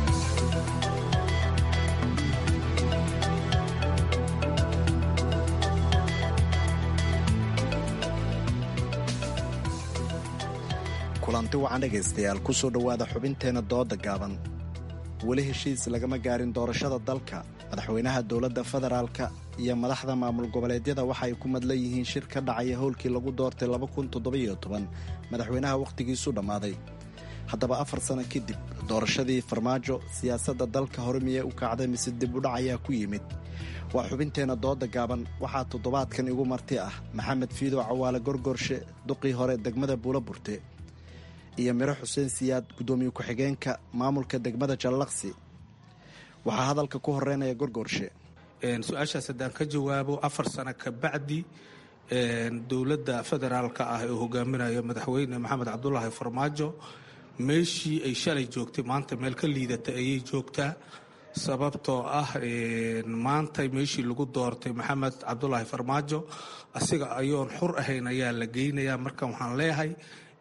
kulanti wacan dhegaystayaal kusoo dhowaada xubinteenna dooda gaaban weli heshiis lagama gaarin doorashada dalka madaxweynaha dowladda federaalka iyo madaxda maamul goboleedyada waxa ay ku madlan yihiin shir ka dhacaya howlkii lagu doortay madaxweynaha wakhtigiisu dhammaaday haddaba afar sano kadib doorashadii farmaajo siyaasadda dalka hore miyee u kacday mise dib udhac ayaa ku yimid waa xubinteenna dooda gaaban waxaa toddobaadkan igu marti ah maxamed fiidow cawaale gorgorshe duqii hore degmada buula burte iyo miro xuseen siyaad guddoomiye ku-xigeenka maamulka degmada jallaqsi waxaa hadalka ku horeynaya gorgoorshe su-aashaas haddaan ka jawaabo afar sano ka bacdi dowladda federaalka ah ee hogaaminayo madaxweyne maxamed cabdulaahi farmaajo meeshii ay shalay joogtay maanta meel ka liidata ayay joogtaa sababtoo ah maanta meeshii lagu doortay maxamed cabdulaahi farmaajo asiga ayoon xur ahayn ayaa la geynayaa marka waxaan leeyahay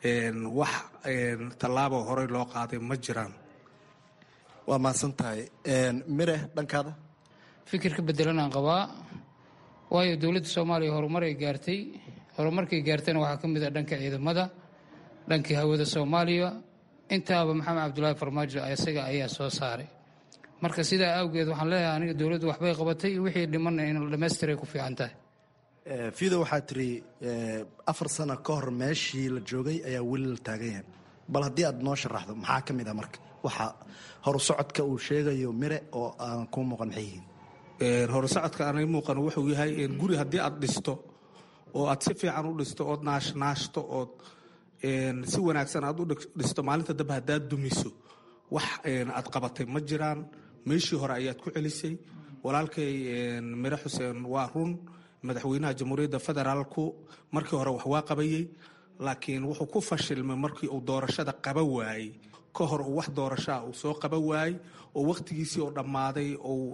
wax tallaabo horey loo qaaday ma jiraan waa mahadsan tahay mire dhankaada fikir ka bedelanaan qabaa waayo dowladda soomaaliya horumaray gaartay horumarkay gaartayna waxaa ka mid ah dhanka ciidamada dhankii hawada soomaaliya intaaba maxamed cabdulaahi farmaajo isaga ayaa soo saaray marka sidaa awgeed waxaan leeyahay aniga dowladdu waxbay qabatay wixii dhimanna in dhamaystiray ku fiican tahay fido waxaa tiri afar sano ka hor meeshii la joogay ayaa weli la taagan yahay bal haddii aad noo sharaxdo maxaa ka mid ah marka waxa horu socodka uu sheegayo mire oo aan kuu muuqan maxay yihiin horusocodka aanay muuqan wuxuu yahay guri haddii aad dhisto oo aad si fiican u dhisto ood naashnaashto ood si wanaagsan aad u dhisto maalinta dambe haddaad dumiso wax aad qabatay ma jiraan meeshii hore ayaad ku celisay walaalkay mire xuseen waa run madaxweynaha jamhuuriyadda federaalku markii hore wax waa qabayey laakiin wuxuu ku fashilmay markii uu doorashada qaba waayey ka hor uu wax doorashaa uu soo qaba waayey oo wakhtigiisii oo dhammaaday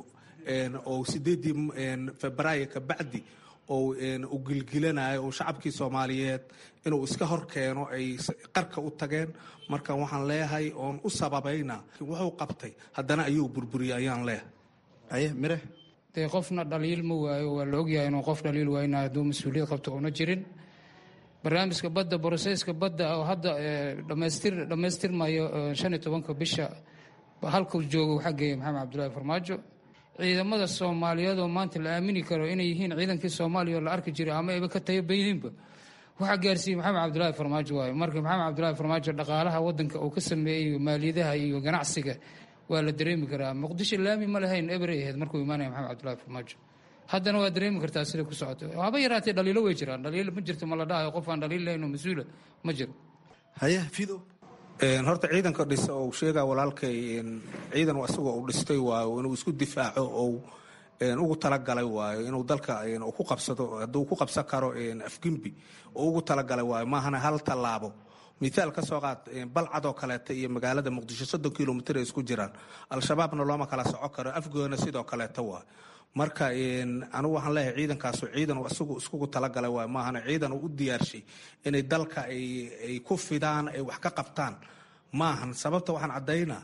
oo sideedii febraayo ka bacdi oo u gilgilanayo oo shacabkii soomaaliyeed inuu iska hor keeno ay qarka u tageen marka waxaan leeyahay oon u sababayna wuxuu qabtay haddana ayuu burburiyey ayaan leeyahay aye mire dee qofna dhaliil ma waayo waa la ogyahay inuu qof dhaliil waayna hadduu mas-uuliyad qabto una jirin barnaamijka badda broseyska badda oo hadda dhamaystir dhammaystirmayo shan iyo tobanka bisha halkuu joogo waxaa geeyay maxamed cabdulaahi farmaajo ciidamada soomaaliyeed oo maanta la aamini karo inay yihiin ciidankii soomaaliya oo la arki jiray ama ayba ka tayabayihiinba waxaa gaarsiiyey maxamed cabdulaahi farmaajo waayo marka maxamed cabdulaahi farmaajo dhaqaalaha wadanka uu ka sameeyey maaliyadaha iyo ganacsiga waa la dareemi karaa muqdisho laami ma lahayn eberay ahayd markuu imaanaya maxamed cabdulaahi farmaajo haddana waa dareemi kartaa sida ku socoto haba yaraatee dhaliilo way jiraan dhaliilo ma jirto ma la dhahayo qof aan dhaliil lahayn oo mas-uula ma jiro haye fido horta ciidanka dhisa oo sheegaa walaalkay ciidan isagoo uu dhistay waayo inuu isku difaaco oo ugu talagalay waayo inuu dalka ku qabsado hadduu ku qabsan karo afgembi oo ugu talagalay waayo maahana hal tallaabo mithaal ka soo qaad balcadoo kaleeta iyo magaalada muqdisho soddon kilomitr ay isku jiraan al-shabaabna looma kala soco karo afgoona sidoo kaleeta waayo marka anigu waxaan leeyahay ciidankaasu ciidan isagu iskugu talagalay waayo maahana ciidan uu u diyaarshay inay dalka ay ku fidaan ay wax ka qabtaan maahan sababta waxaan caddaynaa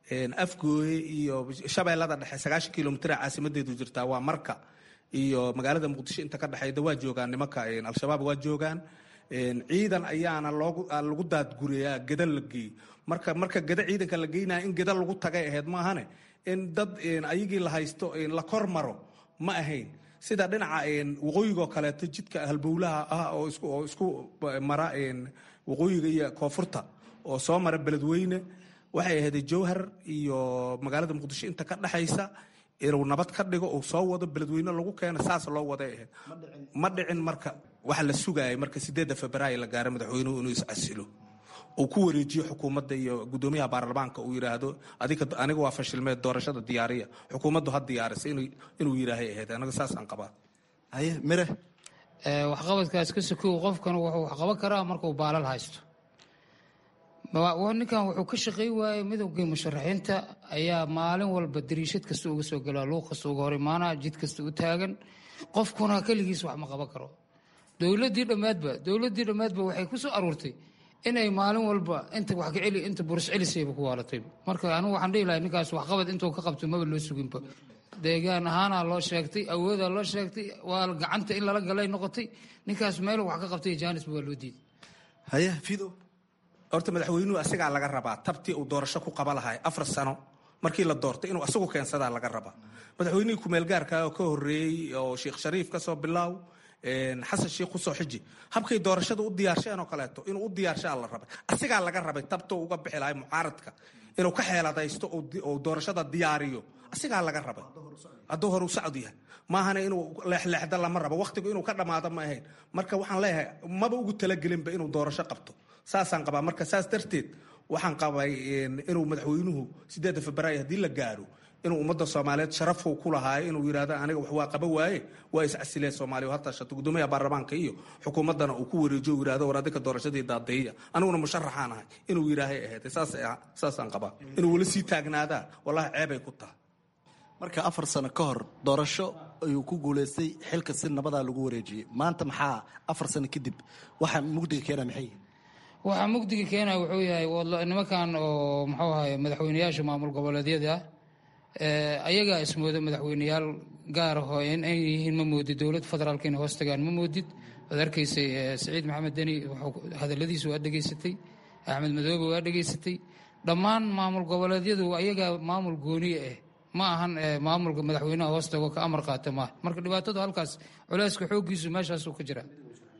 afgooye iyo shabeellada dhexe sagaashan kilomitr caasimadeedu jirtaa waa marka iyo magaalada muqdisho inta ka dhexeyda waa joogaan nimanka al-shabaab waa joogaan ciidan ayaana lagu daadguriyaa geda la geey marka marka geda ciidanka la geynaya in geda lagu tagay ahayd maahane in dad ayagii la haysto la kor maro ma ahayn sida dhinaca waqooyigoo kaleeto jidka halbowlaha ah oo isku mara waqooyiga iyo koonfurta oo soo mara beledweyne waxay ahayd jowhar iyo magaalada muqdisho inta ka dhexaysa inuu nabad ka dhigo uu soo wado beledweyne lagu keeno saas loo waday ahayd ma dhicin marka waxa la sugaayay marka sideedda febraayo la gaaro madaxweynuhu inuu iscasilo uu ku wareejiyo xukuumadda iyo gudoomiyaha baarlamaanka uu yidhaahdo aniga waa fashilmeed doorashada diyaariya xukuumaddu ha diyaarisa inuu yidhaahay ahayd anaga saasaan qabaa haye mire waxqabadkaas ka sokow qofkan wuxuu waxqaban karaa markuu baalal haysto ninkan wuxuu ka shaqey waayey midowgii musharaxiinta ayaa maalin walba dariishad kasta uga soo galaa luuq kasta uga hor imaanaa jid kasta u taagan qofkuna keligiis wax ma qaban karo dowladii dhammaadba dowladii dhammaadba waxay ku soo aruurtay inay maalin walba inta wax ka celi inta buris celisayba ku waalatay marka anigu waxaan dhihi lahay ninkaas waxqabad intuu ka qabto maba loo suginba deegaan ahaanaa loo sheegtay awoodaa loo sheegtay waa gacanta in lala galay noqotay ninkaas meel wax ka qabtay jaanisba waa loo diiday haye fido horta madaxweynuhu asagaa laga rabaa tabtii uu doorasho ku qaba lahay afar sano markii la doortay inuu asagu keensadaa laga rabaa madaxweynihii kumeelgaarka oo ka horeeyey oo sheekh shariif ka soo bilaaw xasan sheikh kusoo xiji habkay doorashada u diyaarshaen oo kaleeto inuu u diyaarshaa la rabay asigaa laga rabay tabto uga bixi lahay mucaaradka inuu ka xeeladaysto oo doorashada diyaariyo asigaa laga rabay hadduu horu socod yahay maahana inuu leexleexda lama rabo wakhtigu inuu ka dhammaado ma ahayn marka waxaan leeyahay maba ugu talagelinba inuu doorasho qabto saasaan qabaa marka saas darteed waxaan qabay inuu madaxweynuhu sideedda febraayo haddii la gaaro inuu ummadda soomaaliyeed sharafku ku lahaayo inuu yidhahdo aniga wax waa qaba waaye waa iscasileen soomaaliya ha tashato gudoomiyaha baarlamaanka iyo xukuumaddana uu ku wareejiyo uu yidhahdo war adinka doorashadii daadeeya aniguna musharaxaan ahay inuu yidhaahay ahayd saasaan qabaa inuu weli sii taagnaadaa wallahi ceebay ku tahay marka afar sano ka hor doorasho ayuu ku guulaystay xilka si nabadaa lagu wareejiyey maanta maxaa afar sano kadib waxa mugdiga keena maxay yihin waxaa mugdiga keenaya wuxuu yahay nimankan oo muxuu ahay madaxweyneyaasha maamul goboleedyada ayagaa ismooda madaxweyneyaal gaar ahoo in ay yihiin ma moodid dowladda federaalka inay hoos tagaan ma moodid waad arkaysay saciid maxamed deni hadaladiisa waa dhegaysatay axmed madoobe waa dhegaysatay dhammaan maamul goboleedyadu ayagaa maamul gooniye ah ma ahan maamulka madaxweynaha hoos tago ka amar qaata maaha marka dhibaatadu halkaas culeyska xooggiisu meeshaasuu ka jira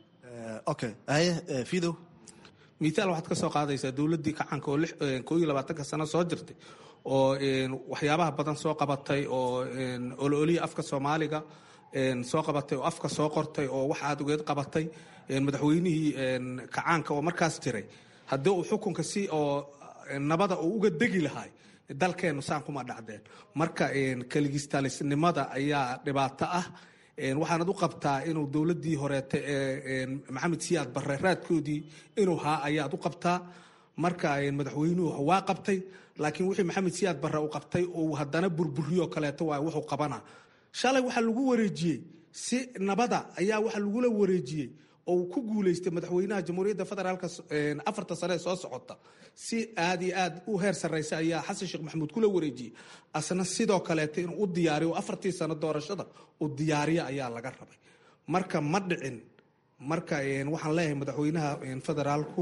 okay haye fidow miitaal waxaad ka soo qaadaysaa dowladdii kacanka oo koo iyo labaatanka sano soo jirtay oo waxyaabaha badan soo qabatay oo ololiya afka soomaaliga soo qabatay oo afka soo qortay oo wax aad ugeed qabatay madaxweynihii kacaanka oo markaas jiray haddii uu xukunka si oo nabada uu uga degi lahay dalkeennu saan kuma dhacdeen marka keligistaalisnimada ayaa dhibaato ah waxaanad u qabtaa inuu dowladii horeete ee maxamed siyaad barre raadkoodii inuu haa ayaad u qabtaa marka madaxweynuhu waa qabtay laakiin wixii maxamed siyaad barre uu qabtay uu haddana burburiyo kaleeto waa wuxuu qabana shalay waxaa lagu wareejiyey si nabada ayaa waxaa lagula wareejiyey oo ku guuleystay madaxweynaha jamhuuriyadda federaalk afarta sane ee soo socota si aad iyo aad u heer sarreysa ayaa xasan sheekh maxamuud kula wareejiyey asna sidoo kaleeto inuu u diyaariyo afartii sano doorashada uu diyaariyo ayaa laga rabay marka ma dhicin marka waxaan leeyahay madaxweynaha federaalku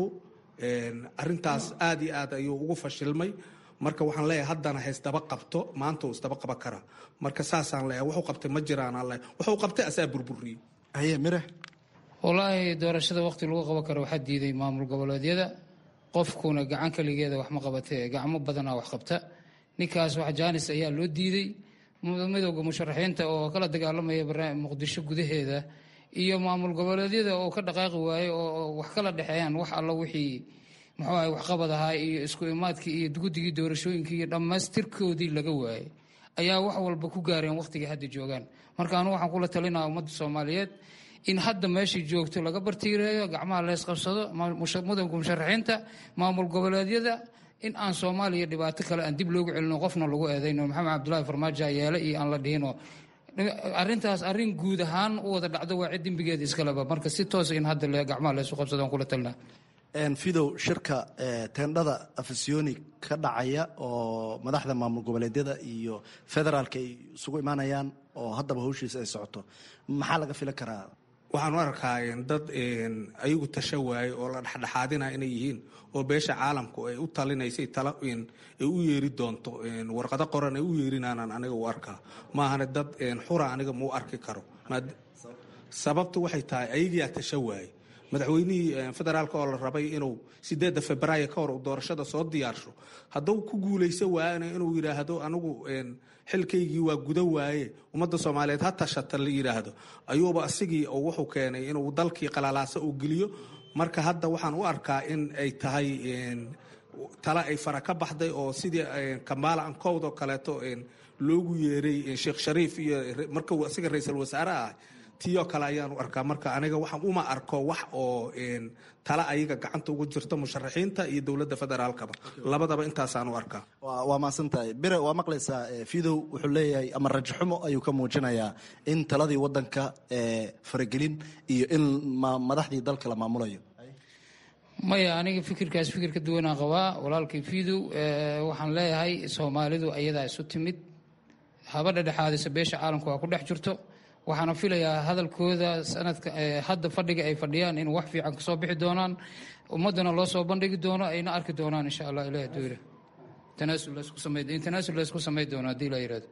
arintaas aad iyo aad ayuu ugu fashilmay marka waxaan leeyahay haddana haysdaba qabto maanta uu isdaba qaban karaa marka saasaan leeyahay wuxuu qabtay ma jiraan aan leeyahay wuxuu qabtay asaa burburiyey haye mire wallaahi doorashada waqti lagu qaban karo waxaa diiday maamul goboleedyada qofkuna gacan keligeeda wax ma qabatee gacmo badanaa wax qabta ninkaas wax jaanis ayaa loo diiday midowda musharaxiinta oo kala dagaalamaya muqdisho gudaheeda iyo maamul goboleedyada oo ka dhaqaaqi waaye oo wax kala dhexeeyaan wax alla wixii muxuu ahay waxqabad ahaa iyo isku imaadkii iyo guddigii doorashooyinkii iyo dhammaystirkoodii laga waayey ayaa wax walba ku gaareen wakhtigii hadda joogaan marka anu waxaan kula talinaa ummadda soomaaliyeed in hadda meeshai joogto laga bartiireeyo gacmaha leysqabsado mudowga musharaxiinta maamul goboleedyada in aan soomaaliya dhibaato kale aan dib loogu celino qofna lagu eedayno maxamed cabdulaahi farmaajo yeele iyo aan la dhihinoo arintaas arin guud ahaan u wada dhacdo waa cid dembigeeda iskaleba marka si toosa in hadda gacmaha leysu qabsado aan kula talinaa fidow shirka teendhada afasyooni ka dhacaya oo madaxda maamul goboleedyada iyo federaalka ay isugu imaanayaan oo haddaba hawshiisa ay socoto maxaa laga filan karaa waxaan u arkaa dad ayagu tasha waaye oo la dhexdhexaadina inay yihiin oo beesha caalamku ay u talinaysay tala ay u yeeri doonto warqado qoran ay u yeerinaanan aniga u arkaa maahane dad xura aniga mau arki karo sababtu waxay tahay ayagiyaa tasha waaye madaxweynihii federaalka oo la rabay inuu sideedda februaayo ka hor uu doorashada soo diyaarsho hadduu ku guulayso waayana inuu yidhaahdo anigu xilkaygii waa guda waaye ummadda soomaaliyeed ha tashata la yidhaahdo ayuuba asigii oo wuxuu keenay inuu dalkii qalalaasa uu geliyo marka hadda waxaan u arkaa in ay tahay tala ay fara ka baxday oo sidii kamaala ankowd oo kaleeto loogu yeeray sheekh shariif iyo markuu asiga ra-iisul wasaare ah tiyoo kale ayaan u arkaa marka aniga waxaan uma arko wax oo tala ayaga gacanta ugu jirto musharaxiinta iyo dowladda federaalkaba labadaba intaasaan u arkaa waa mahadsan tahay bire waa maqlaysaa fidow wuxuu leeyahay ama rajaxumo ayuu ka muujinayaa in taladii wadanka faragelin iyo in madaxdii dalka la maamulayo maya aniga fikirkaas fikir ka duwanaan qabaa walaalkay fidow waxaan leeyahay soomaalidu ayadaa isu timid haba dhedhexaadisa beesha caalamka waa ku dhex jirto waxaana filayaa hadalkooda sanadka hadda fadhiga ay fadhiyaan in wax fiican kasoo bixi doonaan ummadana loo soo bandhigi doono ayna arki doonaan insha allah ilahi haduu yidhi tanaasul laysku samay doono haddii la yidhahdo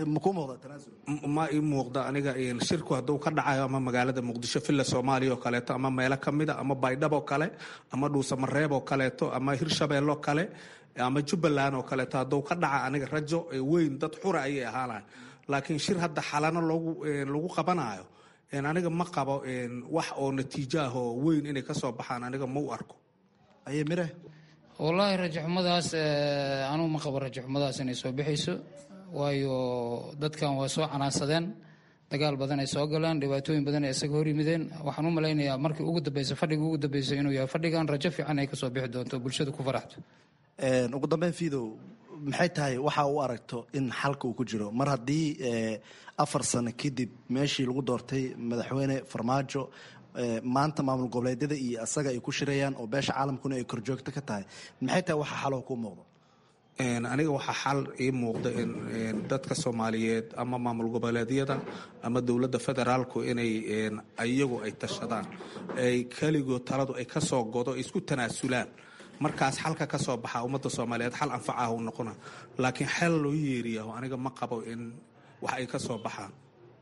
ma ii muuqda aniga shirku hadduu ka dhacayo ama magaalada muqdisho villa soomaaliya oo kaleeto ama meelo kamida ama baydhab oo kale ama dhuusamareeb oo kaleeto ama hirshabeelle oo kale ama jubbaland oo kaleeto hadduu ka dhaca aniga rajo weyn dad xura ayay ahaanayan laakiin shir hadda xalano lagu qabanayo aniga ma qabo wax oo natiijo ah oo weyn inay ka soo baxaan aniga ma u arko aye mire wallaahi rajaxumadaas anuu ma qabo rajaxumadaas inay soo bixayso waayo dadkan waa soo canaansadeen dagaal badan ay soo galeen dhibaatooyin badan ay isaga hor yimideen waxaan u malaynayaa markii ugu dambeysa fadhiga ugu dambeysa inuu yahay fadhigan rajo fiican ay kasoo bixi doonto bulshada ku faraxdo ugu dambeyn fidow maxay tahay waxa u aragto in xalka uu ku jiro mar haddii afar sano kadib meeshii lagu doortay madaxweyne farmaajo maanta maamul goboleedyada iyo asaga ay ku shirayaan oo beesha caalamkuna ay korjoogto ka tahay maxay tahay waxa xaloo kuu muuqdo aniga waxaa xal ii muuqda in dadka soomaaliyeed ama maamul goboleedyada ama dowladda federaalku inay iyagu ay tashadaan ay keligood taladu ay ka soo godo isku tanaasulaan markaas xalka ka soo baxa ummadda soomaaliyeed xal anfacaah u noqona laakiin xel loo yeeriyaho aniga ma qabo in wax ay ka soo baxaan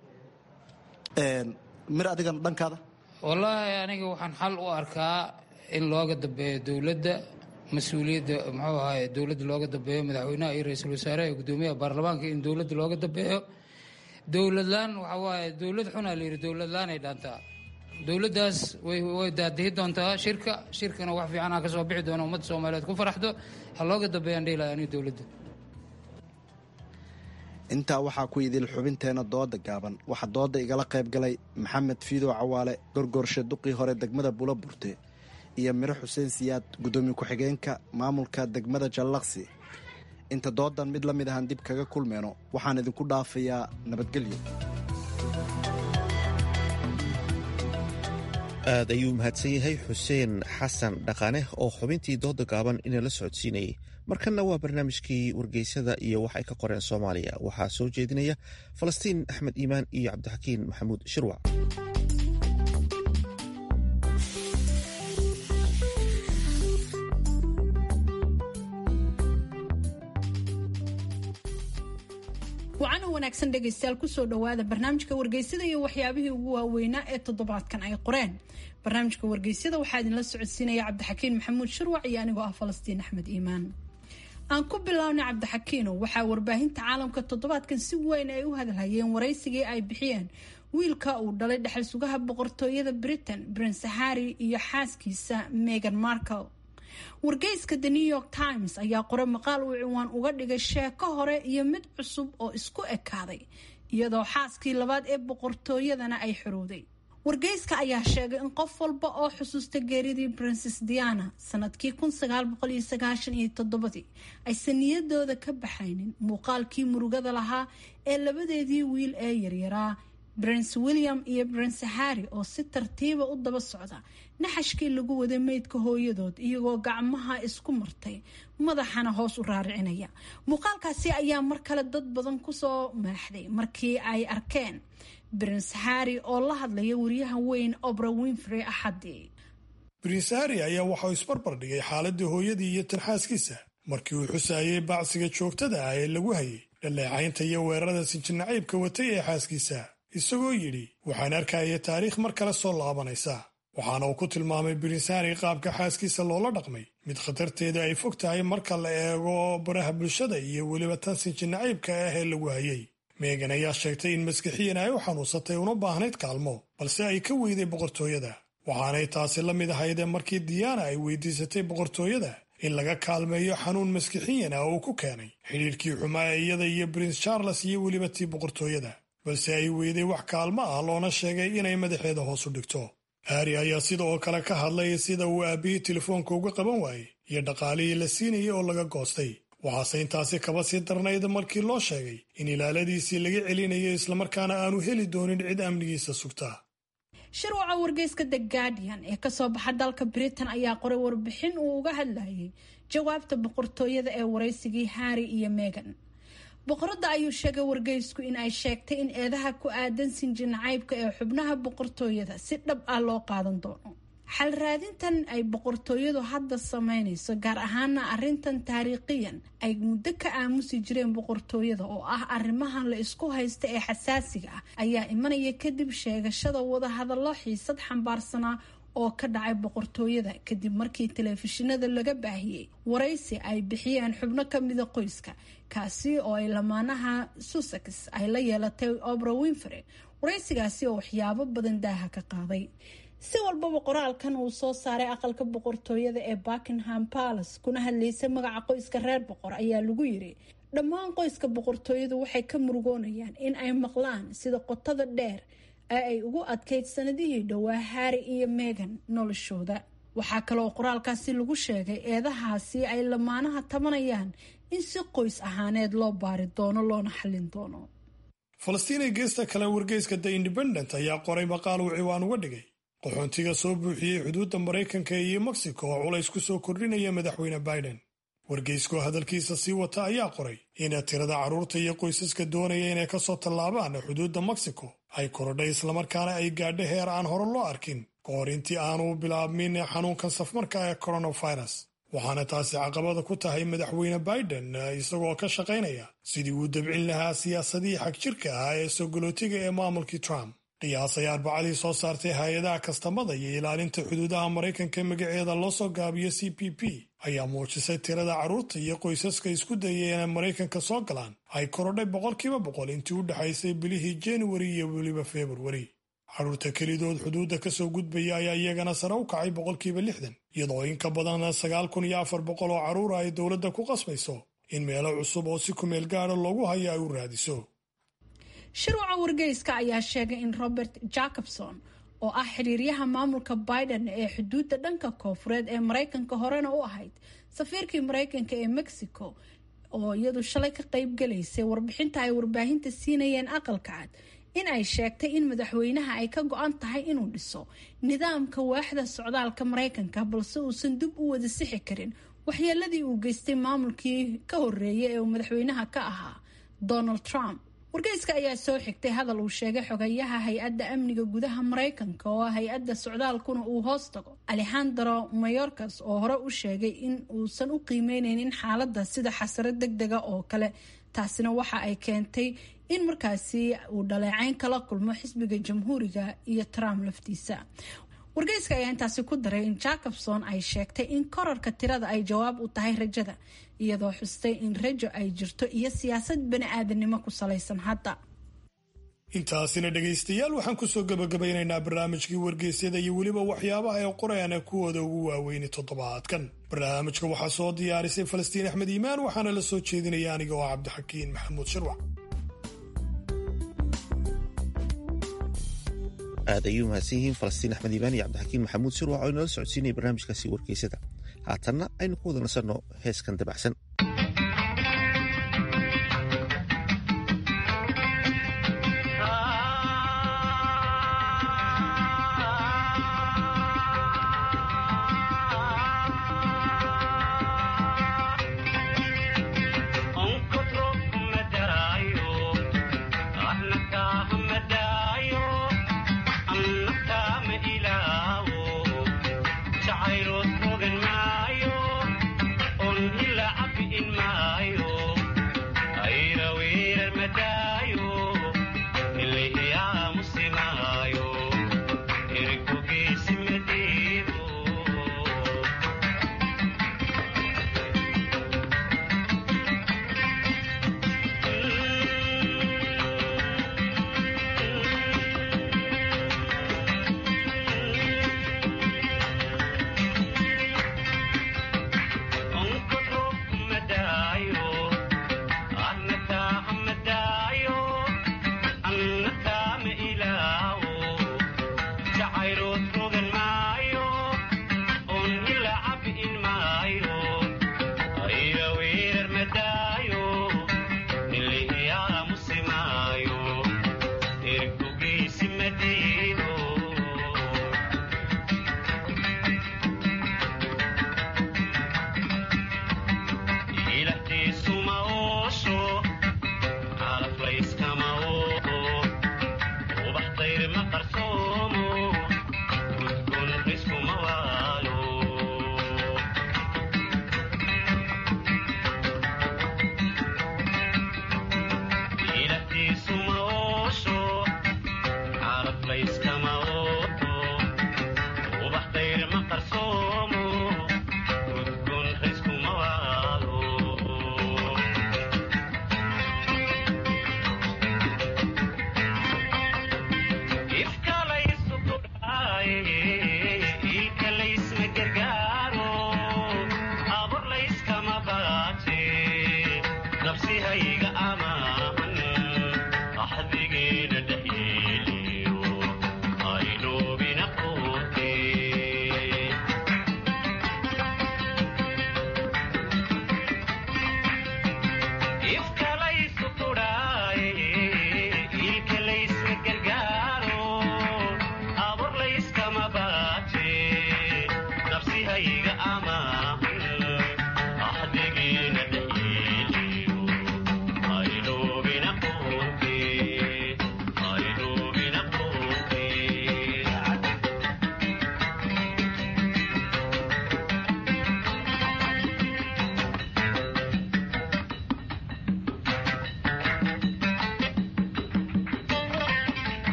mir adigan dhankaada wallaahi aniga waxaan xal u arkaa in looga dambeeyo dowladda mas-uuliyadda muxuu ahaay dowladda looga dambeeyo madaxweynaha iyo ra-iisul wasaaraha iyo guddoomiyaha baarlamaanka in dowladda looga dambeeyo dowladlaan waxaa waaye dowlad xunaa la yidhi dowladlaan ay dhaantaa dowladdaas way way daadihi doontaa shirka shirkana wax fiicanaa ka soo bixi doona ummadda soomaaliyeed ku faraxdo ha looga dambeeyaan dhihilahay aniga dowladda intaa waxaa ku idil xubinteena dooda gaaban waxaa dooda igala qayb galay maxamed fiidow cawaale gorgoorshe duqii hore degmada bula burte iyo miro xuseen siyaad guddoomiye ku-xigeenka maamulka degmada jallaqsi inta doodan mid la mid ahaan dib kaga kulmeyno waxaan idinku dhaafayaa nabadgelyo aad ayuu mahadsan yahay xuseen xasan dhaqane oo xubintii dooda gaaban inala socodsiinayay markanna waa barnaamijkii wargeysada iyo wax ay ka qoreen soomaaliya waxaa soo jeedinaya falastiin axmed iimaan iyo cabdixakiin maxamuud shirwac wacana wanaagsan dhegaystayaal kusoo dhowaada barnaamijka wargeysada iyo waxyaabihii ugu waaweynaa ee toddobaadkan ay qoreen barnaamijka wargeysada waxaa idinla socodsiinaya cabdixakiin maxamuud shirwac iyo anigoo ah falastiin axmed iimaan aan ku bilownay cabdixakiino waxaa warbaahinta caalamka toddobaadkan si weyn ay u hadalhayeen waraysigii ay bixiyeen wiilka uu dhalay dhexal sugaha boqortooyada britain prince harry iyo xaaskiisa megan markle wargeyska the new york times ayaa qoray maqaal uu ciwaan uga dhigay sheeko hore iyo mid cusub oo isku ekaaday iyadoo xaaskii labaad ee boqortooyadana ay xorowday wargeyska ayaa sheegay in qof walba oo xusuusta geeridii princes diana sanadkii ii aysan niyadooda ka baxaynin muuqaalkii murugada lahaa ee labadeedii wiil ee yaryaraa prince william iyo prince harry oo si tartiiba u daba socda naxashkii lagu waday meydka hooyadood iyagoo gacmaha isku martay madaxana hoos u raaricinaya muuqaalkaasi ayaa mar kale dad badan kusoo maaxday markii ay arkeen prince harry oo la hadlaya wariyaha weyn obra winfrey axadii prince harry ayaa waxauu isbarbar dhigay xaaladii hooyadii iyo tanxaaskiisa markii uu xusaayey bacsiga joogtada ah ee lagu hayay dhaleecaynta iyo weerarada sinjinacaybka watay ee xaaskiisa isagoo yidhi waxaan arkaya taariikh mar kale soo laabanaysa waxaana uu ku tilmaamay prince harry qaabka xaaskiisa loola dhaqmay mid khatarteeda ay fog tahay marka la eego baraha bulshada iyo weliba tan sinjinacaybka ah ee lagu hayay meegan ayaa sheegtay in maskixiyan ay u xanuunsatay una baahnayd kaalmo balse ay ka weyday boqortooyada waxaanay taasi la mid ahaydee markii diyaana ay weydiisatay boqortooyada in laga kaalmeeyo xanuun maskixiyan ah oo ku keenay xidhiirkii xumaa ee iyada iyo prince charles iyo weliba tii boqortooyada balse ay weyday wax kaalmo ah loona sheegay inay madaxeeda hoos u dhigto harri ayaa sida oo kale ka hadlay sida uu aabbihii telefoonka uga qaban waayey iyo dhaqaalihii la siinayay oo laga goostay waxaase intaasi kaba sii darnayd markii loo sheegay in ilaaladiisii laga celinayo islamarkaana aanu heli doonin cid amnigiisa sugta shirwaca wargeyska the guardian ee kasoo baxa dalka britain ayaa qoray warbixin uu uga hadlayay jawaabta boqortooyada ee waraysigii harry iyo megan boqoradda ayuu sheegay wargeysku in ay sheegtay in eedaha ku aadan sinjinacaybka ee xubnaha boqortooyada si dhab ah loo qaadan doono xal raadintan ay boqortooyadu hadda sameynayso gaar ahaana arintan taariikhiyan ay muddo ka aamusi jireen boqortooyada oo ah arrimahan la isku haysta ee xasaasiga ah ayaa imanaya kadib sheegashada wadahadallo xiisad xambaarsanaa oo ka dhacay boqortooyada kadib markii telefishinada laga baahiyey waraysi ay bixiyeen xubno kamida qoyska kaasi oo ay lamaanaha sussex ay la yeelatay obra winfrey waraysigaasi oo waxyaabo badan daaha ka qaaday si walbaba qoraalkan uu soo saaray aqalka boqortooyada ee buckingham palace kuna hadlaysay magaca qoyska reer boqor ayaa lagu yiri dhammaan qoyska boqortooyadu waxay ka murugoonayaan in ay maqlaan sida qotada dheer ee ay ugu adkayd sanadihii dhowaa harry iyo megan noloshooda waxaa kaleoo qoraalkaasi lagu sheegay eedahaasi ay lamaanaha tabanayaan in si qoys ahaaneed loo baari doono loona xallin doono falastiinay geesta kale wargeyska the independent ayaa qoray maqaal uu ciwaan uga dhigay qaxoontiga soo buuxiyey xuduudda maraykanka iyo mexico oo culays ku soo kordhinaya madaxweyne biden wargeyskoo hadalkiisa sii wata ayaa qoray in tirada carruurta iyo qoysaska doonaya inay ka soo tallaabaan xuduudda mexico ay korodhay islamarkaana ay gaadho heer aan hore loo arkin ka hor intii aanu bilaabmin xanuunkan safmarka ee coronavirus waxaana taasi caqabada ku tahay madaxweyne biden isagoo ka shaqaynaya sidii uu dabcin lahaa siyaasadihii xagjirka ah ee sogolootiga ee maamulkii trump qiyaas ay arbacadii soo saartay hay-adaha kastamada iyo ilaalinta xuduudaha maraykanka magaceeda loo soo gaabiyo c p p ayaa muujisay tirada carruurta iyo qoysaska isku dayay inay maraykanka soo galaan ay korodhay boqolkiiba boqol intii u dhexaysay bilihii januari iyo weliba februari carruurta kelidood xuduudda ka soo gudbaya ayaa iyagana sare u kacay boqolkiiba lixdan iyadoo in ka badan sagaal kun iyo afar boqol oo carruura ay dowladda ku qasbayso in meelo cusub oo si kumeel gaada loogu hayo ay u raadiso shirwaca wargeyska ayaa sheegay in robert jacobson oo ah xiriiryaha maamulka biden ee xuduudda dhanka koofureed ee maraykanka horena u ahayd safiirkii maraykanka ee mexico oo iyadu shalay ka qaybgalaysay warbixinta ay warbaahinta siinayeen aqalka cad in ay sheegtay in madaxweynaha ay ka go-an tahay inuu dhiso nidaamka waaxda socdaalka maraykanka balse uusan dib u wada sixi karin waxyeeladii uu geystay maamulkii ka horeeyay ee uu madaxweynaha ka ahaa donald trump wargeyska ayaa soo xigtay hadal uu sheegay xogayaha hay-adda amniga gudaha maraykanka oo hay-adda socdaalkuna uu hoos tago alexandro mayorkas oo hore u sheegay in uusan u qiimeyneynin xaaladda sida xasaro deg dega oo kale taasina waxa ay keentay in markaasi uu dhaleecayn kala kulmo xisbiga jamhuuriga iyo trump laftiisa wargeyska ayaa intaasi ku daray in jacobson ay sheegtay in korarka tirada ay jawaab u tahay rajada iyadoo xustay in rajo ay jirto iyo siyaasad bani-aadamnimo ku salaysan hadda intaasina dhegaystayaal waxaan kusoo gabagabaynaynaa barnaamijkii wargeysyada iyo weliba waxyaabaha ee qorayana kuwooda ugu waaweyni toddobaadkan barnaamijka waxaa soo diyaarisay falastiin axmed iimaan waxaana la soo jeedinaya aniga oo cabdixakiin maxamuud shirwac aad ayuu mahadsan yihiin falastiin axmed iimaan iyo cabdixakiin maxamuud shirwac oo inala socodsiinaya barnaamijkaasi wargeysada haatanna aynu ku wada nasanno heeskan dabacsan Come up.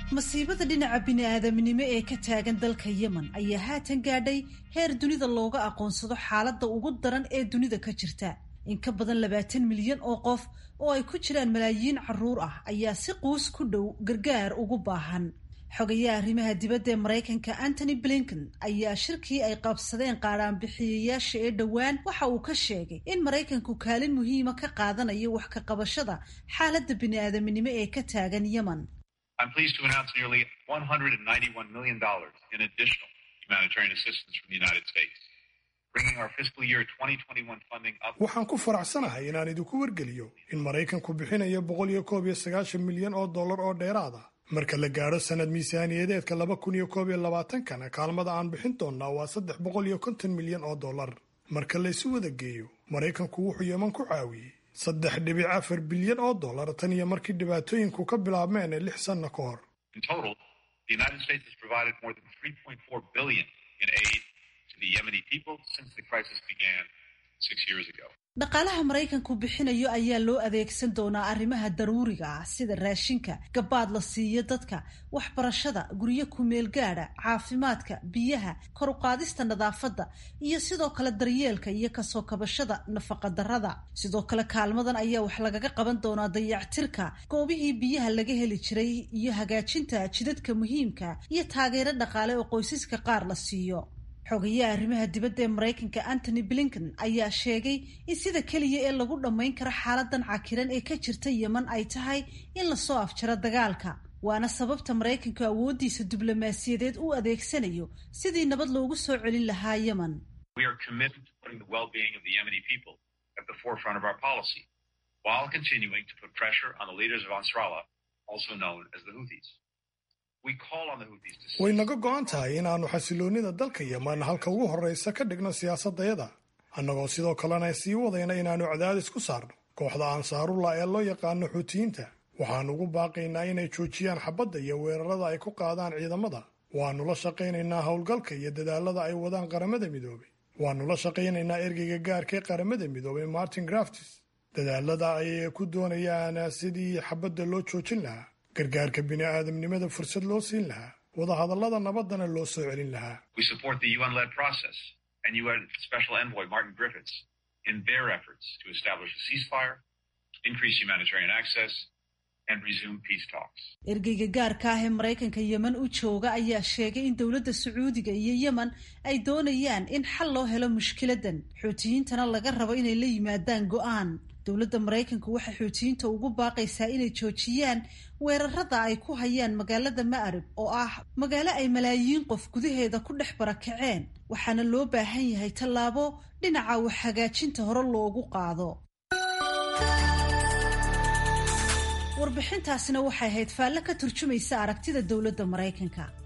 masiibada dhinaca bini-aadamnimo ee ka taagan dalka yemen ayaa haatan gaadhay heer dunida looga aqoonsado xaaladda ugu daran ee dunida ka jirta in ka badan labaatan milyan oo qof oo ay ku jiraan malaayiin caruur ah ayaa si quus ku dhow gargaar ugu baahan xogayaha arrimaha dibadda ee maraykanka antony blinken ayaa shirkii ay qabsadeen qaadhaanbixiyayaasha ee dhowaan waxa uu ka sheegay in maraykanku kaalin muhiima ka qaadanayo wax ka qabashada xaaladda bini-aadaminimo ee ka taagan yemen I'm pleased to announce nearly $191 million in additional humanitarian assistance from the United States, bringing our fiscal year 2021 funding up. waxaan ku faraxsanahay inaan idinku wargeliyo in maraykanku bixinayo boqol iyo koob iyo sagaashan milyan oo dollar oo dheeraad ah marka la gaadho sanad miisaaniyadeedka laba kun iyo koob iyo labaatankana kaalmada aan bixin doonnaa waa saddex boqol iyo konton milyan oo dollar marka la isu wada geeyo maraykanku wuxuu yeman ku caawiyey saddex dhibic afar bilyan oo dollar tan iyo markii dhibaatooyinku ka bilaabmeen lix sanno ka hor In total, the United States has provided more than 3.4 billion in aid to the Yemeni people since the crisis began six years ago. dhaqaalaha maraykanku bixinayo ayaa loo adeegsan doonaa arrimaha daruuriga ah sida raashinka gabaad la siiyo dadka waxbarashada guryo kumeel gaadha caafimaadka biyaha kor u qaadista nadaafadda iyo sidoo kale daryeelka iyo kasoo kabashada nafaqadarrada sidoo kale kaalmadan ayaa wax lagaga qaban doonaa dayactirka goobihii biyaha laga heli jiray iyo hagaajinta jidadka muhiimka iyo taageero dhaqaale oo qoysaska qaar la siiyo xogayaha arrimaha dibadda ee maraykanka antony blinken ayaa sheegay in sida keliya ee lagu dhammayn karo xaaladan cakiran ee ka jirta yeman ay tahay in lasoo afjaro dagaalka waana sababta maraykanku awooddiisa diblomaasiyadeed u adeegsanayo sidii nabad loogu soo celin lahaa yemen We are committed to putting the well-being of the Yemeni people at the forefront of our policy, while continuing to put pressure on the leaders of Ansarallah, also known as the Houthis. We call on the Houthis to way naga go'an tahay inaannu xasiloonnida dalka yeman halka ugu horraysa ka dhigno siyaasadayada annagoo sidoo kalena sii wadayna inaannu cadaadis ku saarno kooxda ansaarullah ee loo yaqaano xuutiyiinta waxaannu ugu baaqaynaa inay joojiyaan xabadda iyo weerarada ay ku qaadaan ciidamada waannu la shaqaynaynaa howlgalka iyo dadaalada ay wadaan qaramada midoobay waannu la shaqaynaynaa ergeyga gaarka ee qaramada midoobay martin graftis dadaalada ay ku doonayaan sidii xabadda loo joojin lahaa gargaarka bini'aadamnimada fursad loo siin lahaa wadahadallada nabaddana loo soo celin lahaa We support the UN-led process and UN Special Envoy Martin Griffiths in their efforts to establish a ceasefire, increase humanitarian access, and resume peace talks. ergeyga gaarka ah ee maraykanka yemen u jooga ayaa sheegay in dowladda sacuudiga iyo yemen ay doonayaan in xal loo helo mushkiladan xuutiyiintana laga rabo inay la yimaadaan go'aan dowladda maraykanku waxay xuutiyiinta ugu baaqaysaa inay joojiyaan weerarada ay ku hayaan magaalada ma'rib oo ah magaalo ay malaayiin qof gudaheeda ku dhex barakaceen waxaana loo baahan yahay tallaabo dhinaca wax hagaajinta hore loogu qaado warbixintaasina waxay ahayd faalle ka turjumaysa aragtida dowladda maraykanka